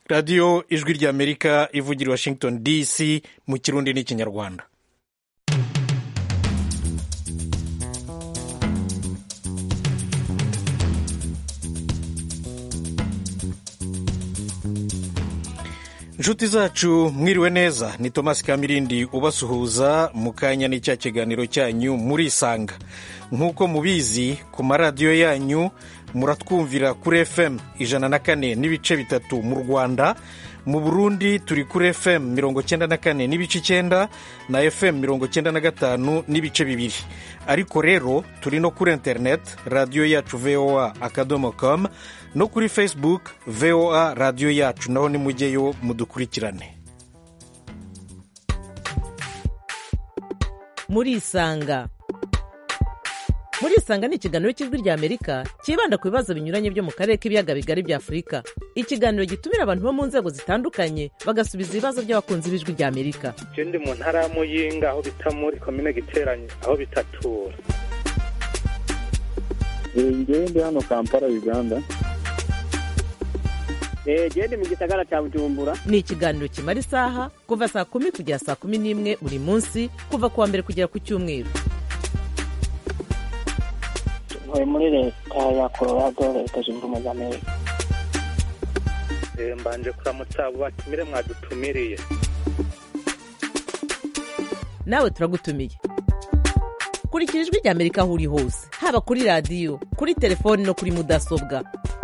radiyo ijwi ry'amerika ivugira washington dc mu kirundi n'ikinyarwanda inshuti zacu mwiriwe neza ni tomasi kamirindi ubasuhuza mu kanya n'icya kiganiro cyanyu murisanga nk'uko mubizi ku maradiyo yanyu muratwumvira kuri fm ijana na kane n'ibice bitatu mu rwanda mu burundi turi kuri fm mirongo cyenda na kane n'ibice icyenda na fm mirongo cyenda na gatanu n'ibice bibiri ariko rero turi no kuri interineti radiyo yacu voa akadomo com no kuri facebook voa radiyo yacu naho nimujyeyo mudukurikirane murisanga murisanga ni ikiganiro cy'ijwi rya amerika cyibanda ku bibazo binyuranye byo mu karere k'ibiyaga bigari bya afurika ikiganiro gitumira abantu bo mu nzego zitandukanye bagasubiza ibibazo by'abakunzi b'ijwi rya amerika je ndi mu ntara ya muyinga aho bita muri komine giteranye aho bitatura ngewe ndi hano kampala uganda genda mu gisagara cya bujumbura ni ikiganiro kimara isaha kuva saa kumi kugera saa kumi n'imwe buri munsi kuva ku wa mbere kugera ku cyumweru ntuye muri leta ya colorado leta zunze ubumwe za amerika Eh, mbanje kuramutsa abo batumire mwadutumiriye nawe turagutumiye kurikira ijwi rya amerika aho uri hose haba kuri radiyo kuri telefoni no kuri mudasobwa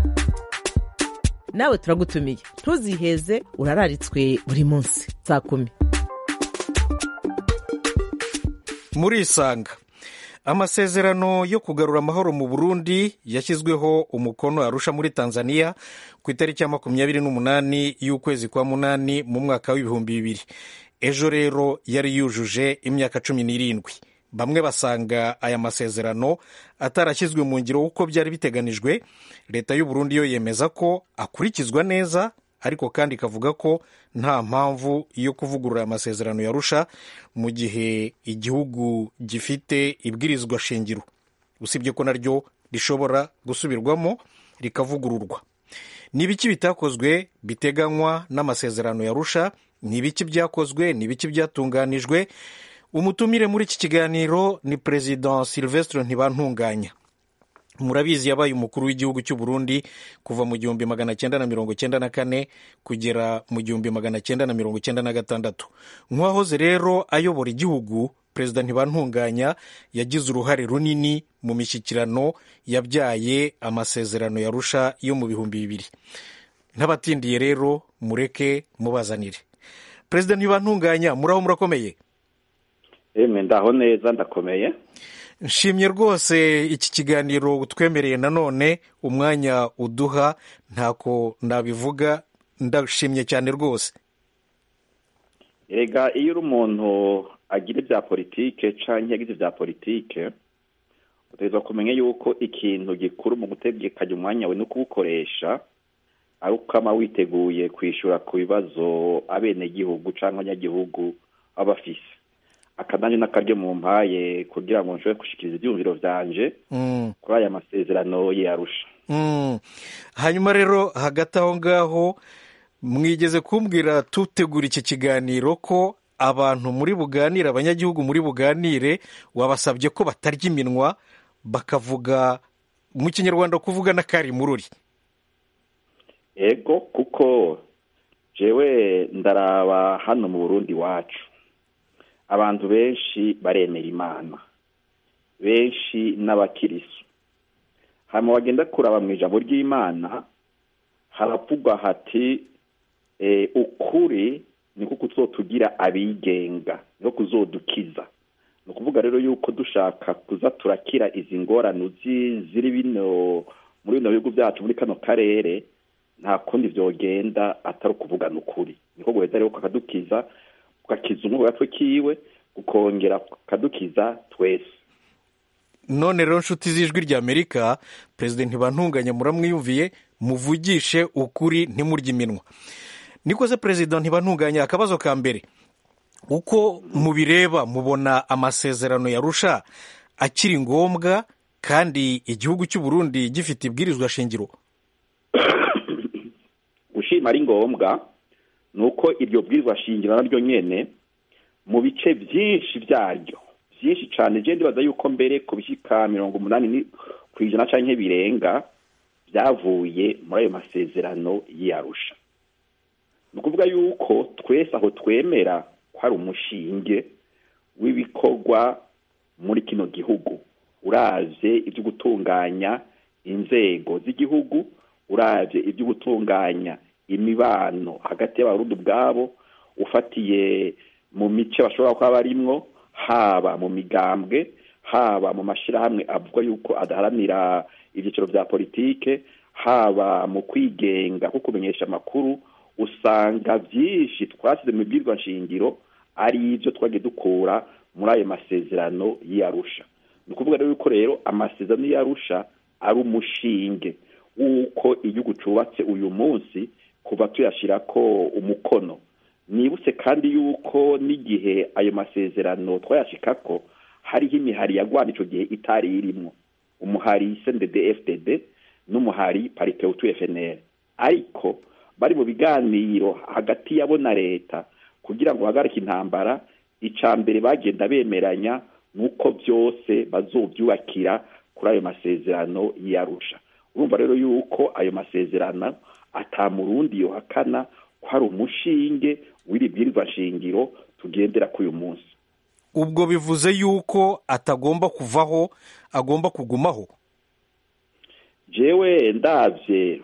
nawe turagutumiye ntuziheze urararitswe buri munsi saa kumi murisanga amasezerano yo kugarura amahoro mu burundi yashyizweho umukono arusha muri tanzania ku itariki ya makumyabiri n'umunani y'ukwezi kwa munani mu mwaka w'ibihumbi bibiri ejo rero yari yujuje imyaka cumi n'irindwi bamwe basanga aya masezerano atarashyizwe mu ngiro uko byari biteganijwe leta y'u Burundi yo yemeza ko akurikizwa neza ariko kandi ikavuga ko nta mpamvu yo kuvugurura aya masezerano yarusha mu gihe igihugu gifite ibwirizwa shingiro usibye ko naryo rishobora gusubirwamo rikavugururwa ni ibiki bitakozwe biteganywa n'amasezerano yarusha ni ibiki byakozwe ni ibiki byatunganijwe umutumire muri iki kiganiro ni perezida silvestre ntibantunganya murabizi yabaye umukuru w'igihugu cy'u Burundi kuva mu gihumbi magana cyenda na mirongo cyenda na kane kugera mu gihumbi magana cyenda na mirongo cyenda na gatandatu nk'uwahoze rero ayobora igihugu perezida ntibantunganya yagize uruhare runini mu mishyikirano yabyaye amasezerano yarusha yo mu bihumbi bibiri n'abatindiye rero mureke mubazanire perezida ntibantunganya muraho murakomeye emwe ndaho neza ndakomeye nshimye rwose iki kiganiro utwemereye nanone umwanya uduha ntako nabivuga ndashimye cyane rwose erega iyo uri umuntu agira ibya politike cyangwa yagize ibya politike utegerezwa kumenya yuko ikintu gikuru mu gutegekanya umwanya we no kuwukoresha ari ukama witeguye kwishyura ku bibazo abenegihugu cyangwa abanyagihugu baba bafise akananje n'akaryo mu mpaye kugira ngo nshobore gushikiriza ibyumviro byanje kuri aya masezerano yarusha hanyuma rero hagati aho ngaho mwigeze kumbwira tutegura iki kiganiro ko abantu muri buganire abanyagihugu muri buganire wabasabye ko batarya iminwa bakavuga mu kinyarwanda kuvuga n'akari mururi ego kuko jewe ndaraba hano mu burundi wacu abantu benshi baremera imana benshi n'abakirisu hanyuma bagenda kuraba mu ijambo ry'imana haravugwa hati ukuri niko kuzotugira abigenga niko kuzodukiza ni ukuvuga rero yuko dushaka kuza turakira izi ngorane ziri bino muri bino bihugu byacu muri kano karere nta kundi byogenda atari ukuvugana ukuri niko guheza rero kakadukiza kugakiza umwe gatwe kiwe kukongera kukadukiza twese none rero nshuti z'ijwi rya amerika perezida ntibantunganya muramwiyumviye muvugishe ukuri ntimurye iminwa niko se perezida ntibantunganya akabazo ka mbere uko mubireba mubona amasezerano yarusha akiri ngombwa kandi igihugu cy'u Burundi gifite ibwirizwa shingiro igituma ari ngombwa ni uko iryo bwirizwa shingiro naryo nyene mu bice byinshi byaryo byinshi cyane je ndibaza yuko mbere ku bishyika mirongo umunani ni- ku ijana canke birenga byavuye muri ayo masezerano y'iyarusha ni ukuvuga yuko twese aho twemera ko hari umushinge w'ibikorwa muri kino gihugu uravye ibyo gutunganya inzego z'igihugu uravye ibyo gutunganya imibano hagati y'abarundi ubwabo ufatiye mu mice bashobora kuba barimwo haba mu migambwe haba mu mashyirahamwe avuga yuko adaharanira ibyiciro bya politike haba mu kwigenga ko kumenyesha amakuru usanga byinshi twasize mu bwirwa nshingiro ari ibyo twagiye dukura muri ayo masezerano y'iyarusha ni ukuvuga rero yuko rero amasezerano y'iyarusha ari umushinge w'uko igihugu cyubatse uyu munsi kuva tuyashyira ko umukono nibutse kandi yuko n'igihe ayo masezerano twayashika ko hariho imihari yagwana icyo gihe itari irimo umuhari cndd fdd n'umuhari paripeutu fnr ariko bari mu biganiro hagati yabo na leta kugira ngo bahagarike intambara icya mbere bagenda bemeranya nuko byose bazobyubakira kuri ayo masezerano y'iyarusha urumva rero yuko ayo masezerano atamurundi yohakana ko hari umushinge w'iri bwirizwa shingiro tugendera kuri uyu munsi ubwo bivuze yuko atagomba kuvaho agomba kugumaho jewe ndabye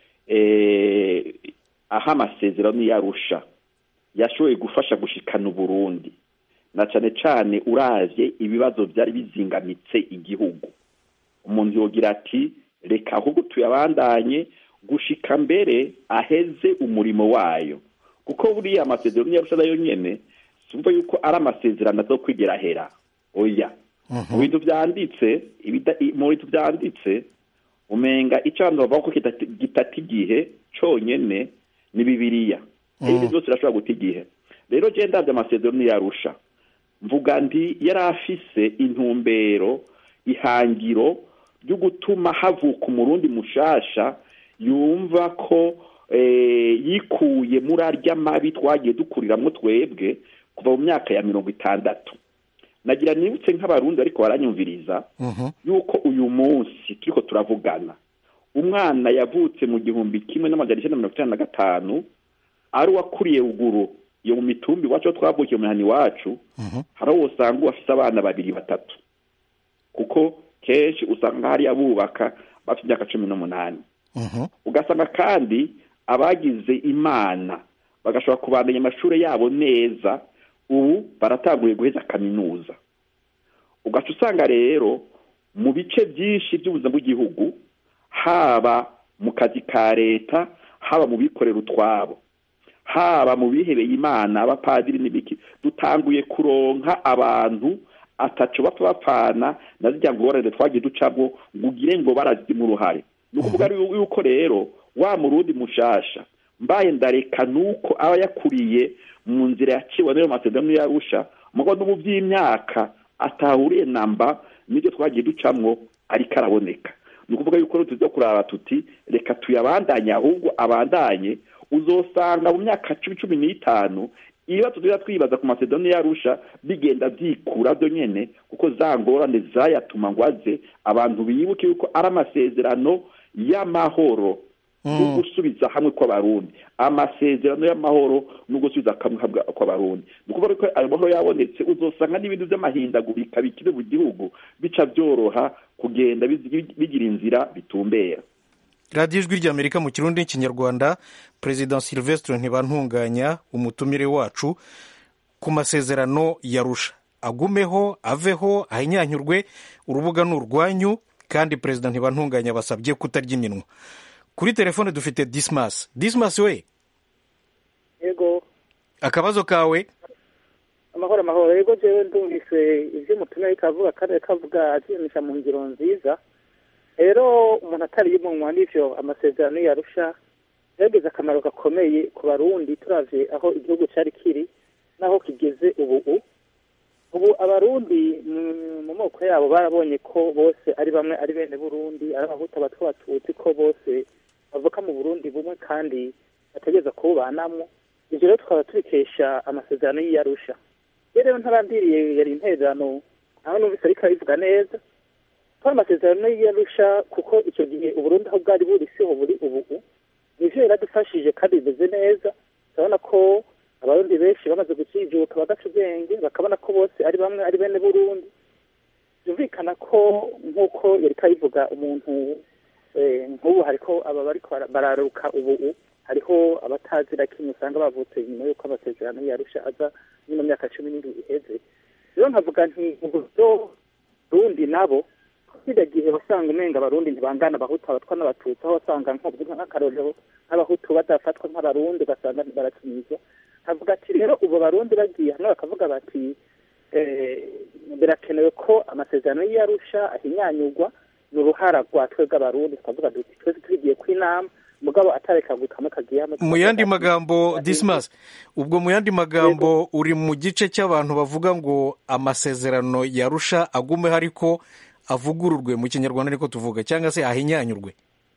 eh, aho amasezerano yarusha yashoboye gufasha gushikana uburundi na cane cane uravye ibibazo vyari bizingamitse igihugu umuntu yogira ati reka ahubwo tuyabandanye gushika mbere aheze umurimo wayo kuko buriya amasezerano yarusha nayo nyene sumva yuko ari amasezerano azo kwigera hera oya mu bintu vyanditse ibida- i- mu bintu vyanditse umenga icyo abantu bavuga ko kitati- gitata igihe conyene ni bibiliya ibindi byose birashobora guta igihe rero je ndavye amasezerano yarusha mvuga nti yari afise intumbero ihangiro ryo gutuma havuka umurundi mushasha yumva ko eh, yikuye muri arya mabi twagiye dukuriramwo twebwe kuva mu myaka ya mirongo itandatu nagira nibutse nk'abarundi ariko baranyumviriza yuko uyu munsi turiko turavugana umwana yavutse mu gihumbi kimwe n'amajana icenda na mirongo itanu na gatanu ari uwakuriye ruguru iyo mu mitumbi iwacu aho twavukiye mu mihana iwacu hari aho usanga uwafise abana babiri batatu kuko kenshi usanga hariya bubaka bafite imyaka cumi n'umunani ugasanga kandi abagize imana bagashobora kubandanya amashuri yabo neza ubu baratanguye guheza kaminuza ugaca usanga rero mu bice byinshi by'ubuzima bw'igihugu haba mu kazi ka leta haba mu bikorera utwabo haba mu bihebeye imana abapadiri n'ibiki dutanguye kuronka abantu ataco bapfa bapfana na zirya ngorane twagiye ducamo ngo ugire ngo barazima uruhare ni ukuvuga yuko rero wa murundi mushasha mbaye ndareka nuko aba yakuriye mu nzira yaciwe n'ayo masezerano yarusha mugo n'ubu by'imyaka atahuriye namba n'ibyo twagiye ducamwo ariko araboneka ni ukuvuga yuko rero tuza kuraba tuti reka tuyabandanye ahubwo abandanye uzosanga mu myaka cumi cumi n'itanu ibibazo tugenda twibaza ku masezerano yarusha bigenda byikura byo nyene kuko za ngorane zayatuma ngo aze abantu bibuke yuko ari amasezerano y'amahoro no gusubiza hamwe kw'abarundi amasezerano y'amahoro no gusubiza hamwe kw'abarundi ni ukuvuga ko ayo mahoro yabonetse uzosanga n'ibintu by'amahindagurika bikiri mu gihugu bica byoroha kugenda bigira inzira bitumbera radiyo ijwi ry'amerika mu kirundi n'ikinyarwanda perezida silvestre ntibantunganya umutumire wacu ku masezerano yarusha agumeho aveho ahinyanyurwe urubuga ni urwanyu kandi perezida ntibantunganya basabye kutarya iminwa kuri telefone dufite disimasi disimasi we yego akabazo kawe amahoro amahoro yego jewe ndumvise ivyo umutumire kavuga kandi kavuga azimisha mu ngiro nziza rero umuntu atari yumunwa n'ivyo amasezerano yarusha yagize akamaro gakomeye ku barundi turavye aho igihugu cari kiri n'aho kigeze ubu ubu abarundi mu moko yabo barabonye ko bose ari bamwe ari bene burundi ari abahuta abatwa batutsi ko bose bavuka mu burundi bumwe kandi bategereza kuwubanamwo ivyo rero tukaba tubikesha amasezerano y'iyarusha iyo rero ntarandiriye yari intererano nawe numvise ariko arabivuga neza ko amasezerano y'iyarusha kuko icyo gihe uburundi aho bwari buri siho buri ubu nivyo yaradufashije kandi bimeze neza turabona ko abarundi benshi bamaze gucijuka bagaca ubwenge bakabona ko bose ari bamwe ari bene burundi byumvikana ko nk'uko yariko abivuga umuntu eh, nk'ubu hariko aba bariko bara- bararuka ubu hariho abatazira kimwe usanga bavutse nyuma y'uko amasezerano yarusha aza nyuma myaka cumi n'indwi iheze rero nkavuga nti uburyo rundi nabo kiriya gihe wasanga umenga abarundi ntibangana abahutu abatwa n'abatutsi aho wasanga nko- nk'akarorero nk'abahutu badafatwa nk'abarundi ugasanga barakinizwa nkavuga ati rero ubu barundi bagiye hamwe bakavuga bati eh, birakenewe ko amasezerano y'iyarusha ahinyanyurwa ni uruhara rwa twebwe abarundi tukavuga duti twese tugiye kw'inama mugabo atareka kamwe kagiye hamwe mu yandi magambo dismas ubwo mu yandi magambo uri mu gice cy'abantu bavuga ngo amasezerano yarusha agumeho ariko avugururwe mu kinyarwanda ariko tuvuga cyangwa se ahinyanyurwe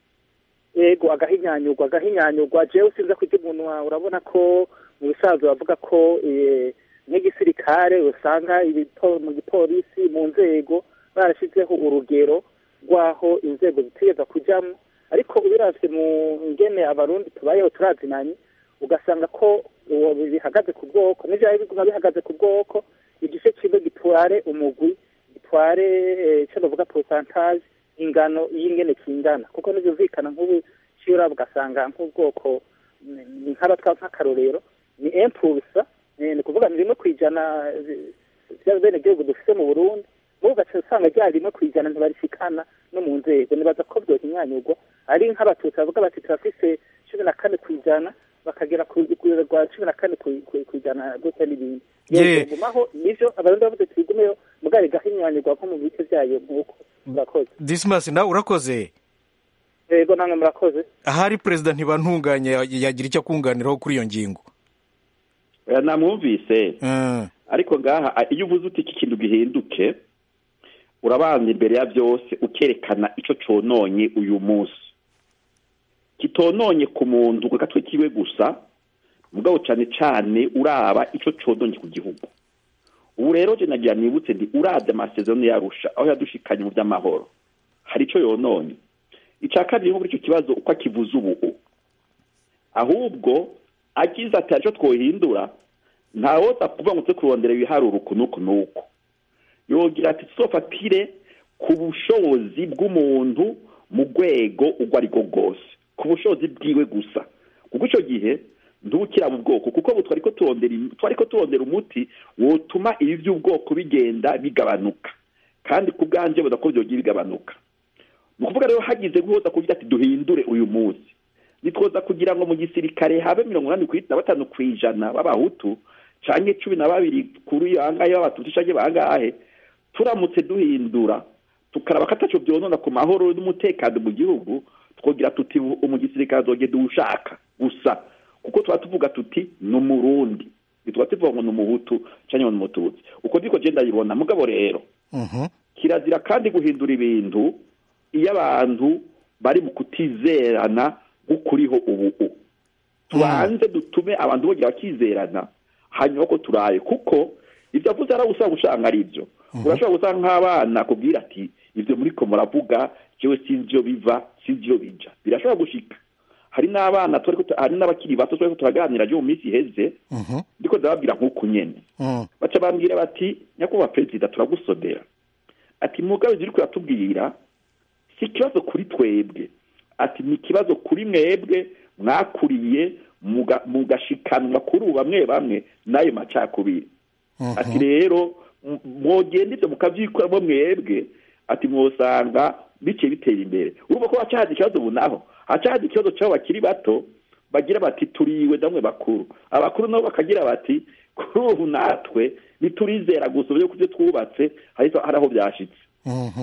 yego agahinyanyurwa agahinyanyurwa jewe sinza kurya umuntu wawe urabona ko mu bisanzwe bavuga ko eh, nk'igisirikare usanga ibipo- mu gipolisi mu nzego barashyizeho urugero rw'aho inzego zitegereza kujyamo ariko ubiravye mu ngene abarundi tubayeho turazinanye ugasanga ko uwo bihagaze ku bwoko n'ivyari biguma bihagaze ku bwoko igice kimwe gitware umugwi gitware eh, ico bavuga pourcentage ingano y'ingene kingana kuko ntibyumvikana nk'ubu cyura ugasanga nk'ubwoko ni- ni nk'abatwa nk'akarorero ni impulsa eh, ni kuvuga ni rimwe ku ijana by'abenegihugu dufite mu burundi mubu ugaca usanga ryari rimwe ku ijana ntibarishikana no mu nzego nibaza ko byohinyanyurwa ari nk'abatutsi bavuga bati turafise cumi na kane ku ijana bakagera ku ku rwa cumi na kane ku- ku ku ijana gutya n'ibindi Ye. gumaho nivyo abarundi bavuze tubigumeyo mugari gahinyanyurwa nko mu bice vyayo nk'uko murakoze dismas nawe urakoze yego namwe murakoze ahari perezida ntibantunganye yagira icyo akunganiraho kuri iyo ngingo oya namwumvise Mm. ariko ngaha a- iyo uvuze uti iki kintu gihinduke urabanza imbere ya byose ukerekana ico cononye uyu munsi kitononye ku muntu ku gatwe kiwe gusa mugabo cane cane uraba ico cononye ku gihugu ubu rero je nagira nibutse ndi uravye amasezerano yarusha aho yadushikanye mu vy'amahoro hari ico yononye ica kabiri nko muri ico kibazo uko akivuze ubu ahubwo agize ati arico twohindura ntawoza kuvuga ngo tse kurondera ibiharuro uku n'uku n'uku yogira ati tuzofatire ku bushobozi bw'umuntu mu rwego urwo ari rwo rwose ku bushobozi bwiwe gusa kuko icyo gihe ntubukira mu bwoko kuko ubu twari ko turondera im- twari ko turondera umuti wotuma ibi by'ubwoko bigenda bigabanuka kandi ku bwanje buda ko byogiye bigabanuka ni ukuvuga rero hagize guhoza kugira ati duhindure uyu munsi nitwoza kugira ngo mu gisirikare habe mirongo inani ku na batanu ku ijana b'abahutu canke cumi na babiri kuri bangahe b'abatutsi canke bangahe turamutse duhindura tukaraba ko ataco vyonona ku mahoro n'umutekano mu gihugu twogira tuti ubu mu gisirikare azogenda uwushaka gusa kuko tuba tuvuga tuti ni umurundi ntituba tuvuga ngo ni umuhutu canke ngo ni umututsi uko niko je ndayibona mugabo rero Mhm. kirazira kandi guhindura ibintu iyo abantu bari mu kutizerana nk'ukuriho ubu tubanze dutume abantu bongera bakizerana hanyuma ko turaye kuko ibyo avuze ari usanga usanga ari byo urashobora gusanga nk'abana kubwira ati ibyo muri ko muravuga jewe sinzi iyo biva sinzi iyo bija birashobora gushika hari n'abana twariko tu- hari n'abakiri bato twariko turaganira ryo mu minsi iheze Mhm. ndiko ndababwira nk'uku nyene Mm. baca bambwira bati nyakubahwa perezida turagusodera ati mugabe uri kuratubwira si ikibazo kuri twebwe ati ni ikibazo kuri mwebwe mwakuriye muga- mugashikanwa kuri ubu bamwe bamwe n'ayo macakubiri ati rero m- mwogenda ibyo mukavyikoramo mwebwe ati mwosanga biciye bitera imbere urumva ko hacahaza ikibazo ubu naho hacahaza ikibazo c'abo bakiri bato bagira bati turiwe namwe bakuru abakuru nabo bakagira bati kuri ubu natwe niturizera gusa uburyo kubyo twubatse hari hari aho byashitse Mhm.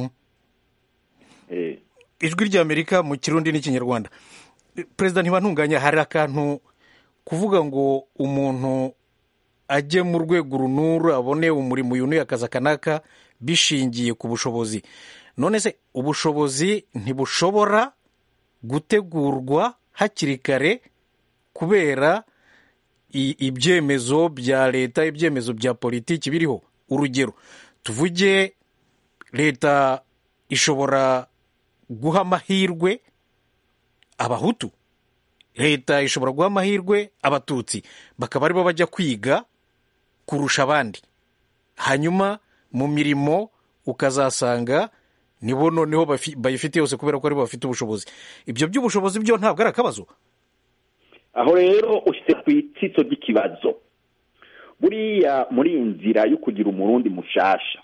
eh. ijwi ry'amerika mu kirundi n'ikinyarwanda perezida ntibantunganya hari akantu kuvuga ngo umuntu ajye mu rwego runuru abone umurimo uyu n'uyu akazi aka n'aka bishingiye ku bushobozi none se ubushobozi ntibushobora gutegurwa hakiri kare kubera i- ibyemezo bya leta ibyemezo bya politiki biriho urugero tuvuge leta ishobora guha amahirwe abahutu leta ishobora guha amahirwe abatutsi bakaba aribo bajya kwiga kurusha abandi hanyuma mu mirimo ukazasanga nibo noneho bafi- bayifite yose kubera ko aribo bafite ubushobozi ibyo by'ubushobozi byo ntabwo ari akabazo aho rero ushyitse ku itsitso ry'ikibazo buriya muri iyi nzira yo kugira umurundi mushasha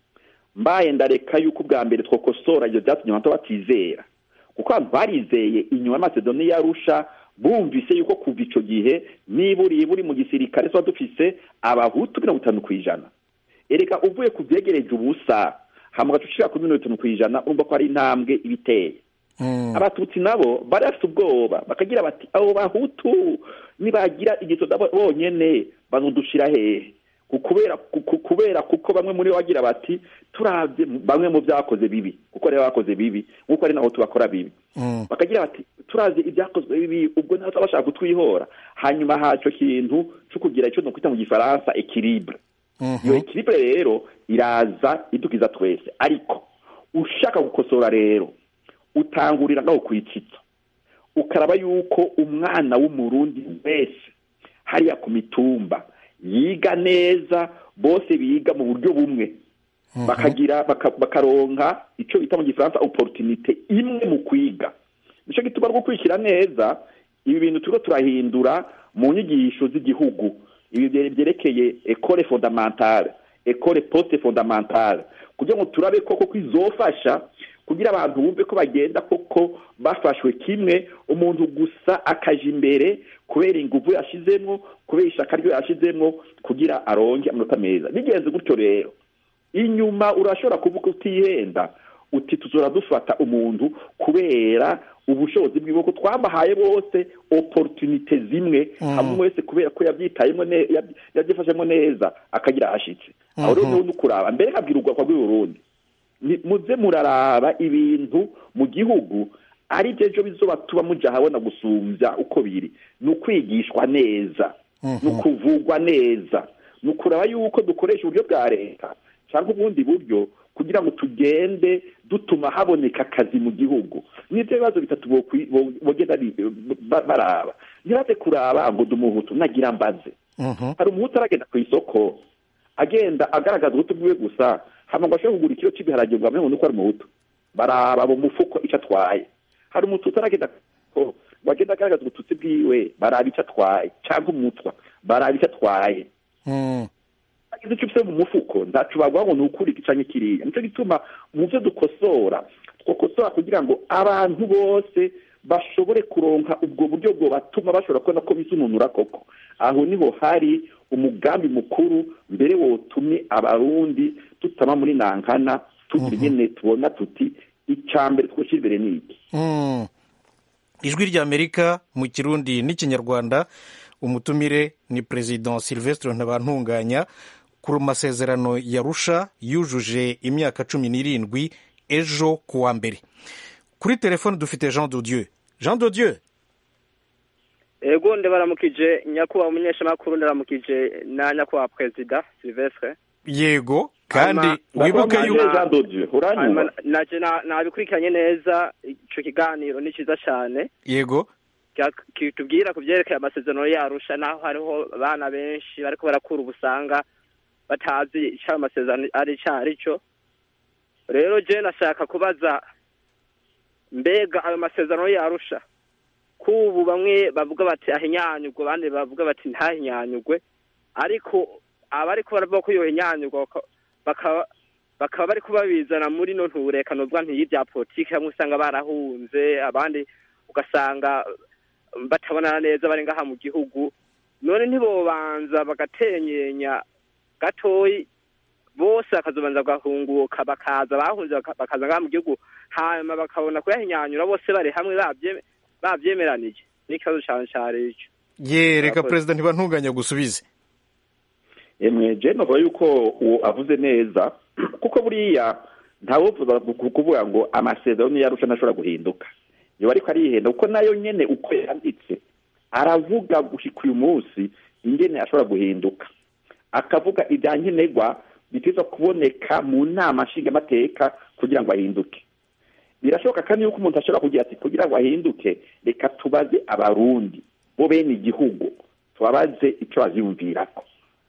mbaye ndareka yuko ubwa mbere twakosora ibyo byatumye abantu batizera kuko abantu barizeye inyuma y'amasedoni yarusha bumvise yuko kuva icyo gihe niba uri buri mu gisirikare tuba dufise abahutu mirongo itanu ku ijana erega uvuye ku byegereje ubusa hama ugaca ushira kuri mirongo itanu ku ijana urumva ko hari intambwe ibiteye Mm. abatutsi nabo bari bafite ubwoba bakagira bati abo bahutu nibagira igitoda bo- bonyene bazodushira hehe Ku- kubera ku- ku- kubera kuko bamwe muri bo bagira bati turavye bamwe mu vyakoze bibi kuko rero bakoze bibi nkuko ari naho tubakora bibi Mm. bakagira bati turavye ibyakozwe bibi ubwo naho tuba bashaka kutwihora hanyuma haco kintu co kugira ico nokwita mu gifaransa equilibre Mhm. iyo equilibre rero iraza idukiza twese ariko ushaka gukosora rero utangurira ngaho kwitsitsa ukaraba yuko umwana w'umurundi wese hariya ku mitumba yiga neza bose biga mu buryo bumwe bakagira baka- bakaronka icyo bita mu gifaransa opportunité imwe mu kwiga nicyo gituma rwo gukurikira neza ibi bintu turiko turahindura mu nyigisho z'igihugu ibi bye- byerekeye ekole fondamentale ekole poste fondamentale kugira ngo turabe koko ko izofasha kugira abantu bumve ko bagenda koko bafashwe kimwe umuntu gusa akaja imbere kubera inguvu yashizemwo kubera ishaka ryo yashizemwo kugira aronke amanota meza bigenze gutyo rero inyuma urashobora kuvuga utihenda uti tuzora dufata umuntu kubera ubushobozi bwiwe ko twabahaye bose opportunite zimwe hamwe wese kubera ko yabyitayemo ne- yab- yabyifashemo neza akagira ahashitse aho rero niho nukuraba mbere nkabwira urwakwa rw'uburundi ni- muze muraraba ibintu mu gihugu ari byo ejo bizoba tuba muja habona gusumbya uko biri ni ukwigishwa neza ni ukuvugwa neza ni ukuraba yuko dukoresha uburyo bwa leta cyangwa ubundi buryo kugira ngo tugende dutuma haboneka akazi mu gihugu n'ibyo bibazo bitatu bokwi- bo- bogenda bi- ba- baraba ntibaze kuraba ngo dumuhutu nagira mbaze Mhm. hari umuhutu aragenda ku isoko agenda agaragaza ubuhutu bwiwe gusa hama ngo ashobore kugura ikiro cy'ibiharage ngo bamenye uko ari umuhutu baraba mu mufuko icyo atwaye hari umututsi aragenda ku isoko ngo agenda agaragaza ubututsi bwiwe baraba icyo atwaye cyangwa umutwa baraba icyo atwaye Mm. agize icyo ufite mu mufuko ntacu baguha ngo ni ukuri iki canke kiriya nicyo gituma mu byo dukosora twakosora kugira ngo abantu bose bashobore kuronka ubwo buryo bwo batuma bashobora kubona ko bisununura koko aho niho hari umugambi mukuru mbere wotumye abarundi tutama muri nankana tugira nyene tubona tuti icya mbere twoshyira imbere ni iki Mm. ijwi ry'amerika mu kirundi n'ikinyarwanda umutumire ni perezida silvestre ntabantunganya ku masezerano yarusha yujuje imyaka cumi n'irindwi ejo ku wa mbere kuri telefone dufite jean de dieu jean de dieu ego ndabaramukije nyakubahwa umunyeshamakuru ndaramukije na nyakubahwa perezida silvestre yego kandi Hanyuma- wibuke Ndakuramukije yuko Jean de Dieu, uranyumva hanyuma naje na- nabikurikiranye neza ico kiganiro ni ciza cane yego Kya- kitubwira ku vyerekeye amasezerano yarusha naho hariho abana benshi bariko barakura ubusanga batazi ico ayo masezerano ari ico ari cyo rero je nashaka kubaza mbega ayo masezerano yarusha kubu bamwe bavuga bati ahinyanyurwe abandi bavuga bati ntahinyanyurwe ariko abariko baravuga ko yohinyanyurwa baka- bakaba bakaba bari kubabizana muri no nturekano bwa ntiy'ibya politiki hamwe usanga barahunze abandi ugasanga batabonana neza bari ngaha mu gihugu none ntibobanza bagatenyenya gatoyi bose bakazobanza bagahunguka bakaza bahunze baka- bakaza ngaha mu gihugu hanyuma bakabona kuyahinyanyura bose bari hamwe babye- babyemeranije n'ikibazo cane cari ico ye reka Murakoze. perezida ntibantunganya gusubize emwe je novuga yuko uwo avuze neza kuko buriya ntawuvuza ku- kuvuga ngo amasezerano yarusha ntashobora guhinduka yoba ariko arihenda kuko nayo nyene uko yanditse aravuga gushika uyu munsi ingene ashobora guhinduka akavuga ibya nkenerwa biteza kuboneka mu nama nshingamateka kugira ngo ahinduke birashoboka kandi yuko umuntu ashobora kugira ati kugira ngo ahinduke reka tubaze abarundi bo bene igihugu tubabaze icyo baziyumvirako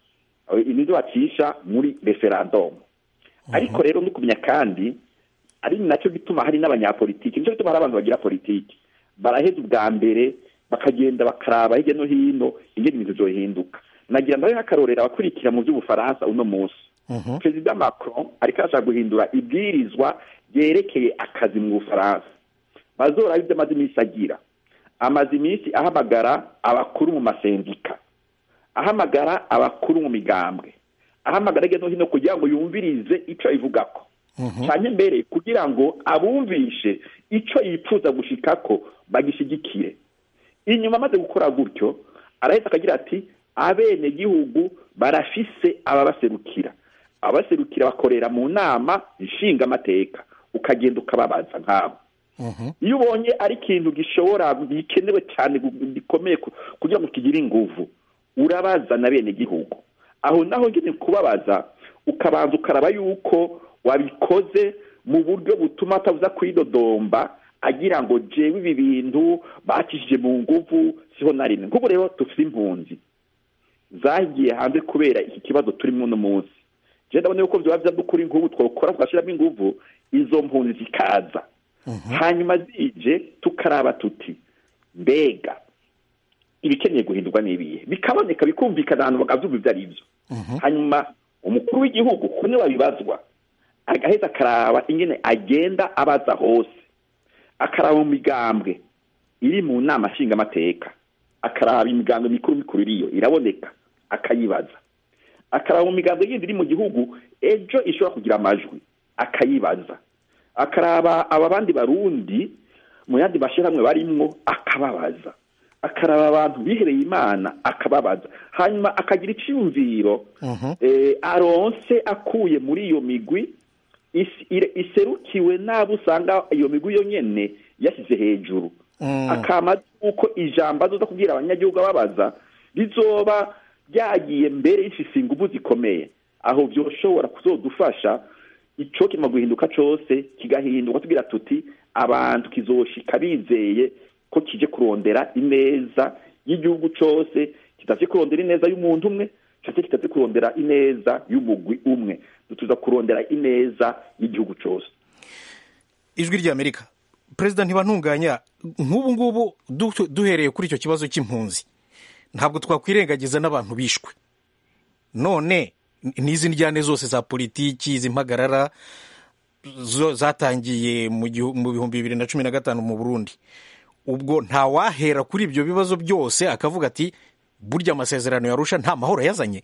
nizo bacisha muri referandumu ariko rero no kumenya kandi ari nacyo gituma hari n'abanyapolitiki nicyo gituma hari abantu bagira politiki baraheza ubwa mbere bakagenda bakaraba hirya no hino ingene ibintu byohinduka nagira ndabe nk'akarorero abakurikira mu by'ubufaransa uno munsi perezida macron ariko arashaka guhindura ibwirizwa ryerekeye akazi mu bufaransa bazora ibyo amaze iminsi agira amaze iminsi ahamagara abakuru mu masendika ahamagara abakuru mu migambwe ahamagara hirya no hino kugira ngo yumvirize icyo ayivugako cyane mbere kugira ngo abumvishe icyo yifuza gushikako bagishigikire inyuma amaze gukora gutyo arahita akagira ati abenegihugu barafise ababaserukira ababaserukira bakorera mu nama nshingamateka ukagenda ukababaza nk'abo iyo ubonye ari ikintu gishobora gikenewe cyane gikomeye kugira ngo kigire inguvu urabaza na bene gihugu aho naho nyine kubabaza ukabanza ukaraba yuko wabikoze mu buryo butuma atabuza kwidodomba agira ngo jewe ibi bintu bakishije mu nguvu siho na rimwe nk'ubu rero dufite impunzi zagiye hanze kubera iki kibazo turimo uno munsi je ndabona yuko vyoba vyadukuri nk'ubu twokora twashiramo inguvu izo mpunzi zikaza hanyuma zije tukaraba tuti mbega ibikeneye guhindurwa n'ibihe bikaboneka bikumvikana ahantu bakavyumva ivyo ari vyo hanyuma umukuru w'igihugu kune babibazwa agaheza akaraba ingene agenda abaza hose akaraba mu migambwe iri mu nama nshingamateka akaraba imigambwe mikuru mikuru iriyo iraboneka akayibaza akaraba mu migambwe yindi iri mu gihugu ejo ishobora kugira amajwi akayibaza akaraba aba bandi barundi mu yandi mashyirahamwe barimwo akababaza akaraba abantu bihereye imana akababaza hanyuma akagira icyumviro aronse akuye muri iyo migwi iserukiwe n'abo usanga iyo migwi yo nyene yashyize hejuru akama uko ijambo azoza kubwira abanyagihugu ababaza rizoba ryagiye mbere rifise inguvu zikomeye aho vyoshobora kuzodufasha ico kima guhinduka cose kigahinduka tugira tuti abantu kizoshika bizeye ko kije kurondera ineza y'igihugu cose kitavye kurondera ineza y'umuntu umwe canke kitavye kurondera ineza y'umugwi umwe dutuza kurondera ineza y'igihugu cose ijwi ry'amerika perezida ntibantunganya nk'ubu ngubu duhereye kuri icyo kibazo cy'impunzi ntabwo twakwirengagiza n'abantu bishwe none n'izi njyane zose za politiki z'impagarara zatangiye mu bihumbi bibiri na cumi na gatanu mu burundi ubwo ntawahera kuri ibyo bibazo byose akavuga ati burya amasezerano yarusha nta mahoro yazanye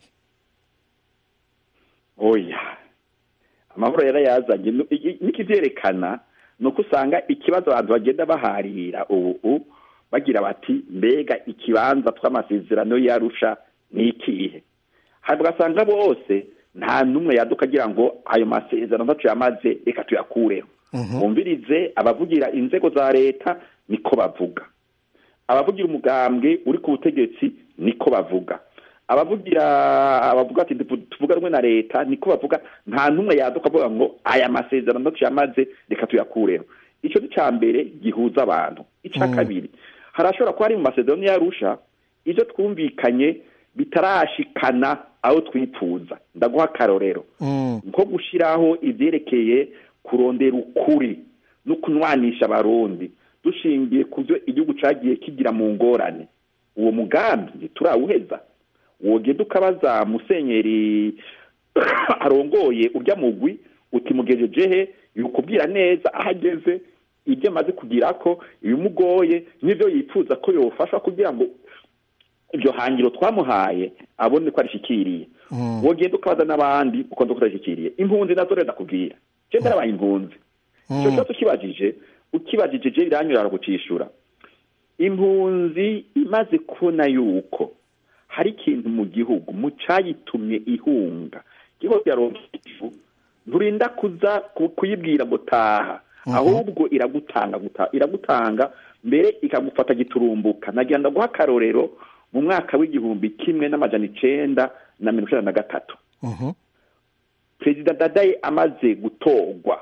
oya amahoro yarayazanye n'ikivyerekana ni uko usanga ikibazo abantu bagenda baharira ubu bagira bati mbega ikibanza tw'amasezerano yarusha ni ikihe hanyuma ugasanga bose nta n'umwe yaduka agira ngo ayo masezerano ntacu yamaze reka tuyakureho bumvirize abavugira inzego za leta niko bavuga abavugira umugambwe uri ku butegetsi niko bavuga abavugira abavuga ati tuvuga rumwe na leta niko bavuga nta n'umwe yaduka avuga ngo aya masezerano ntacu yamaze reka tuyakureho icyo ni cya mbere gihuza abantu icya kabiri harashobora kuba ari mu masezerano yarusha ibyo twumvikanye bitarashikana aho twifuza ndaguha akarorero nko gushyiraho ibyerekeye kurondera ukuri no kunwanisha abarundi dushingiye ku byo igihugu cyagiye kigira mu ngorane uwo mugambi ntiturawuheza wogenda ukabaza musenyeri arongoye urya mugwi utimugejeje he yukubwira neza aho ageze ibyo amaze kugira ko ibimugoye n'ibyo yifuza ko yofashwa kugira ngo iryo hangiro twamuhaye abone ko arishikiriye wogenda ukabaza n'abandi uko ndo kutashyikiriye impunzi nazo rero ndakubwira je ndarabaye impunzi icyo kibazo ukibajije ukibajije je iranyura aragucishura impunzi imaze kubona yuko hari ikintu mu gihugu mu cayitumye ihunga igihugu yaronka ifu nturinda kuza kuyibwira ngo taha ahubwo iragutanga iragutanga mbere ikagufata giturumbuka nagira ndaguha akarorero mu mwaka w'igihumbi kimwe n'amajana icenda na mirongo icenda na gatatu Mhm. perezida dadaye amaze gutorwa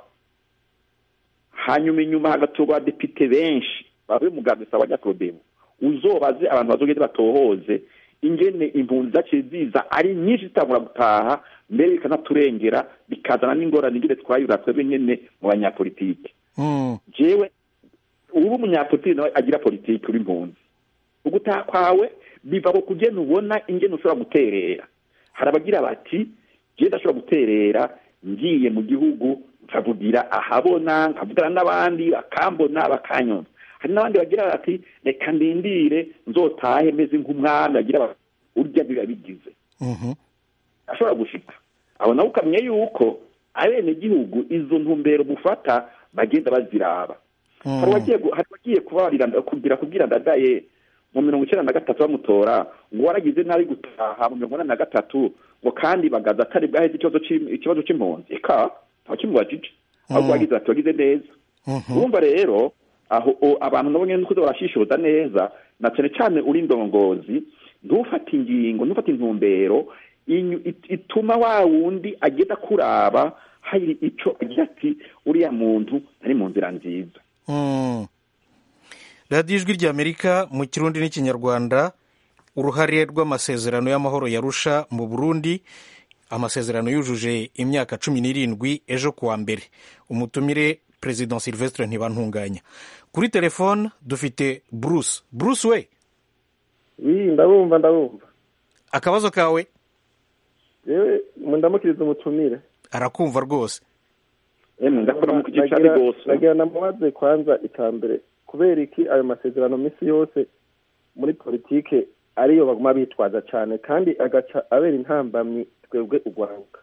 hanyuma inyuma hagatorwa abadepite benshi bavuye mu gandisa wa nyakorodemu uzobaze abantu bazogende batohoze ingene impunzi zaciye ziza ari nyinshi zitangura gutaha mbere bikanaturengera bikazana n'ingorane ingene twayura twebwe nyene mu banyapolitike Mm. jewe uri umunyapolitiki nawe agira politiki uri impunzi ugutaha kwawe biva ku kugena ubona ingene ushobora guterera hari abagira bati jewe ndashobora guterera ngiye mu gihugu nkavugira ahabona nkavugana n'abandi bakambona bakanyumva hari n'abandi bagira bati reka ndindire nzotahe meze nk'umwami bagira bati urya biba bigize Mhm. ashobora gushika aho nawe ukamenya yuko abenegihugu izo ntumbero mufata bagenda baziraba Mm. hari uwagiye gu- hari uwagiye kubarira kugira kubwira ndadaye mu mirongo icyenda na gatatu bamutora ngo waragize nabi gutaha mu mirongo inani na gatatu ngo kandi bagaza atari bwaheze ikibazo c'im- ikibazo c'impunzi eka ntawe kimubajije ahubwo Mm. wagize ati wagize neza Mhm. urumva rero aho o- abantu nabo nyene nukuza barashishoza neza na cane cane uri indongozi ntufate ingingo ntufate intumbero inyu- it- ituma wa wundi agenda kuraba hari ico agira ati uriya muntu ari mu nzira nziza Mm. radiyo ijwi ry'amerika mu kirundi n'ikinyarwanda uruhare rw'amasezerano y'amahoro yarusha mu burundi amasezerano yujuje imyaka cumi n'irindwi ejo kuwa mbere umutumire perezida silvestre ntibantunganya kuri telefone dufite bruce bruce we iyi ndabumva ndabumva akabazo kawe yewe ndamukiriza umutumire arakumva rwose emwe ndakora mu kigice ari Nagira- rwose nagira namubaze kwanza icambere kubera iki ayo masezerano minsi yose muri politike ariyo baguma bitwaza cyane kandi agaca abera intambamyi twebwe urwaruka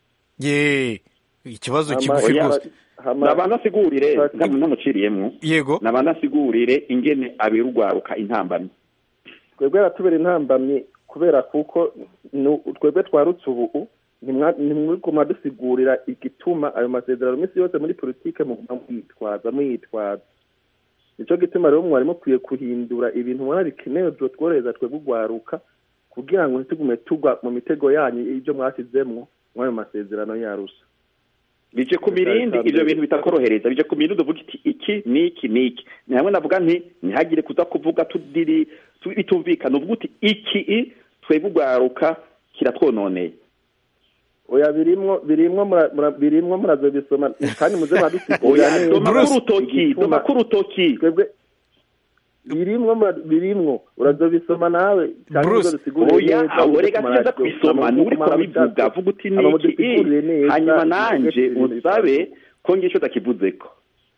ye ikibazo Hama- kigufi oya, rwose hama- nabanasigurire Sorry. ntabwo namuciriyemwo yego nabanasigurire ingene abera urwaruka intambamyi twebwe aratubera intambamyi kubera kuko nu- twebwe twarutse ubu ntimwa- ntimwiguma dusigurira igituma ayo masezerano minsi yose muri politike muguma mwitwaza mwitwaza nicyo gituma rero mwari mukwiye kuhindura ibintu mubona bikenewe byotworohereza twebwe urwaruka kugira ngo ntitugume tugwa mu mitego yanyu ibyo mwashyizemwo muri ayo masezerano yarusa bije ku mirindi ivyo bintu bitakorohereza bije ku mirindi uvuga iti iki niki niki ni hamwe navuga nti ntihagire kuza kuvuga tudiri tu- bitumvikana uvuga uti iki i twebwe urwaruka kiratwononeye oya birimwo birimwo mura- mura- birimwo murazo bisoma kandi muze muradusigurira oya neza doma Bruce, k'urutoki igituma- doma k'urutoki twebwe birimwo mura- birimwo urazobisoma nawe cyangwa Bruce, uzobisigurire oya neza, aho uze rega kumara- sinza kubisoma ni uri kurabivuga vuga uti Aba niki mudusigurire i neza, hanyuma ibyo nanje ibintu usabe bitandukanye. ko ngiye ico ndakivuzeko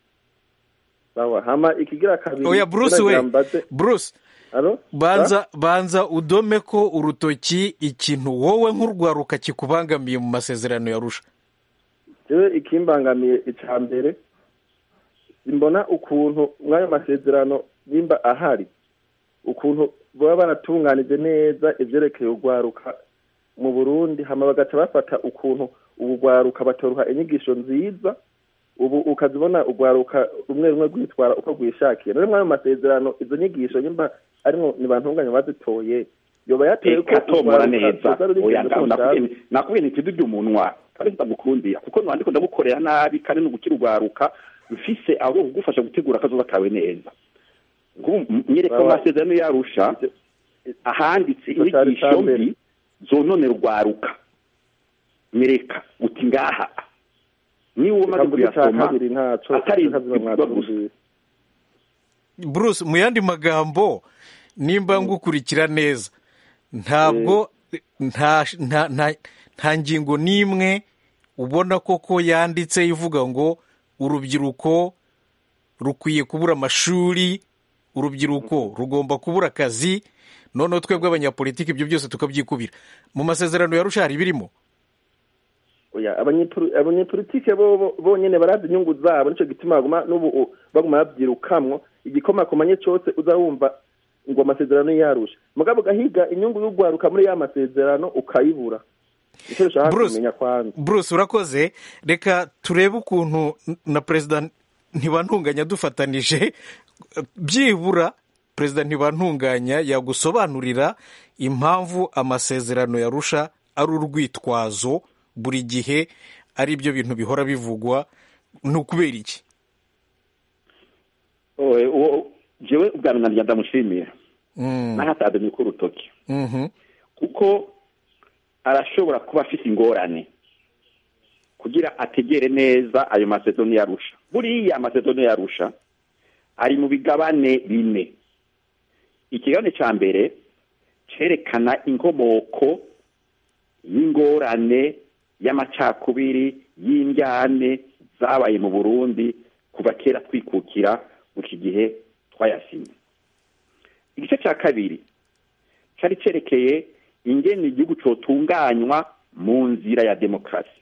sawa hama ikigira kabiri oya bruce we nagira mbaze- bruce Alo? banza banza udome ko urutoki ikintu wowe nk'urwaruka kikubangamiye mu masezerano yarusha jewe ikimbangamiye icya mbere simbona ukuntu mw'ayo masezerano nimba ahari ukuntu baba baratunganije neza ivyerekeye urwaruka mu burundi hama bagaca bafata ukuntu ubu rwaruka batoruha inyigisho nziza ubu ukazibona urwaruka rumwe rumwe rwitwara uko rwishakiye rero mw'ayo masezerano izo nyigisho nimba arimwo ntibantunganya bazitoye yoba yateye ko ikatomora urwaruka neza ruza rurigenda oya rutonda nakubwiye nakubwiye nti tudurya umunwa kandi ndamukundira kuko nwandiko ndagukorera nabi kandi no gukira urwaruka mfise abo kugufasha gutegura akazoza kawe neza Nk'ubu nyereka Baba- amasezerano yarusha ahanditse Icyo cyari inyigisho icya mbere. mbi zononera urwaruka nyereka uti ngaha niba umaze Ikambuga icya kuyasoma kabiri ntaco atari ntazo ibivugwa gusa mwatumvise. bruce mu yandi magambo nimba ngukurikira neza ntabwo nta nta nta nta ngingo n'imwe ubona koko yanditse ivuga ngo urubyiruko rukwiye kubura amashuri urubyiruko rugomba kubura akazi noneho twebwe abanyapolitiki ibyo byose tukabyikubira mu masezerano yarusha hari ibirimo oya abanyepoli- abanyepolitike bo bo- bonyene barazi inyungu zabo nico gituma baguma n'ubu u- baguma babyirukamwo igikomakomanye cose uza wumva ngo amasezerano yarusha mugabo ugahiga inyungu y'urwaruka muri ya masezerano ukayibura nicyo dushaka Bruce. kumenya kwanza bruce urakoze reka turebe ukuntu n- na perezida ntibantunganya dufatanije byibura perezida ntibantunganya yagusobanurira impamvu amasezerano yarusha ari urwitwazo buri gihe ari byo bintu bihora bivugwa ni ukubera iki Oe, uwo jewe ubwa mbere nabyo ndamushimira Mm, nahatademye ko urutoki mhm, kuko arashobora kuba afite ingorane kugira ategere neza ayo masezerano yarusha buriya amasezerano yarusha ari mu bigabane bine ikigabane cya mbere cyerekana inkomoko y'ingorane y'amacakubiri y'indyane zabaye mu burundi kuva kera twikukira mu iki gihe twayasinye igice cya kabiri cyari cyerekeye ingene igihugu cyotunganywa mu nzira ya demokarasi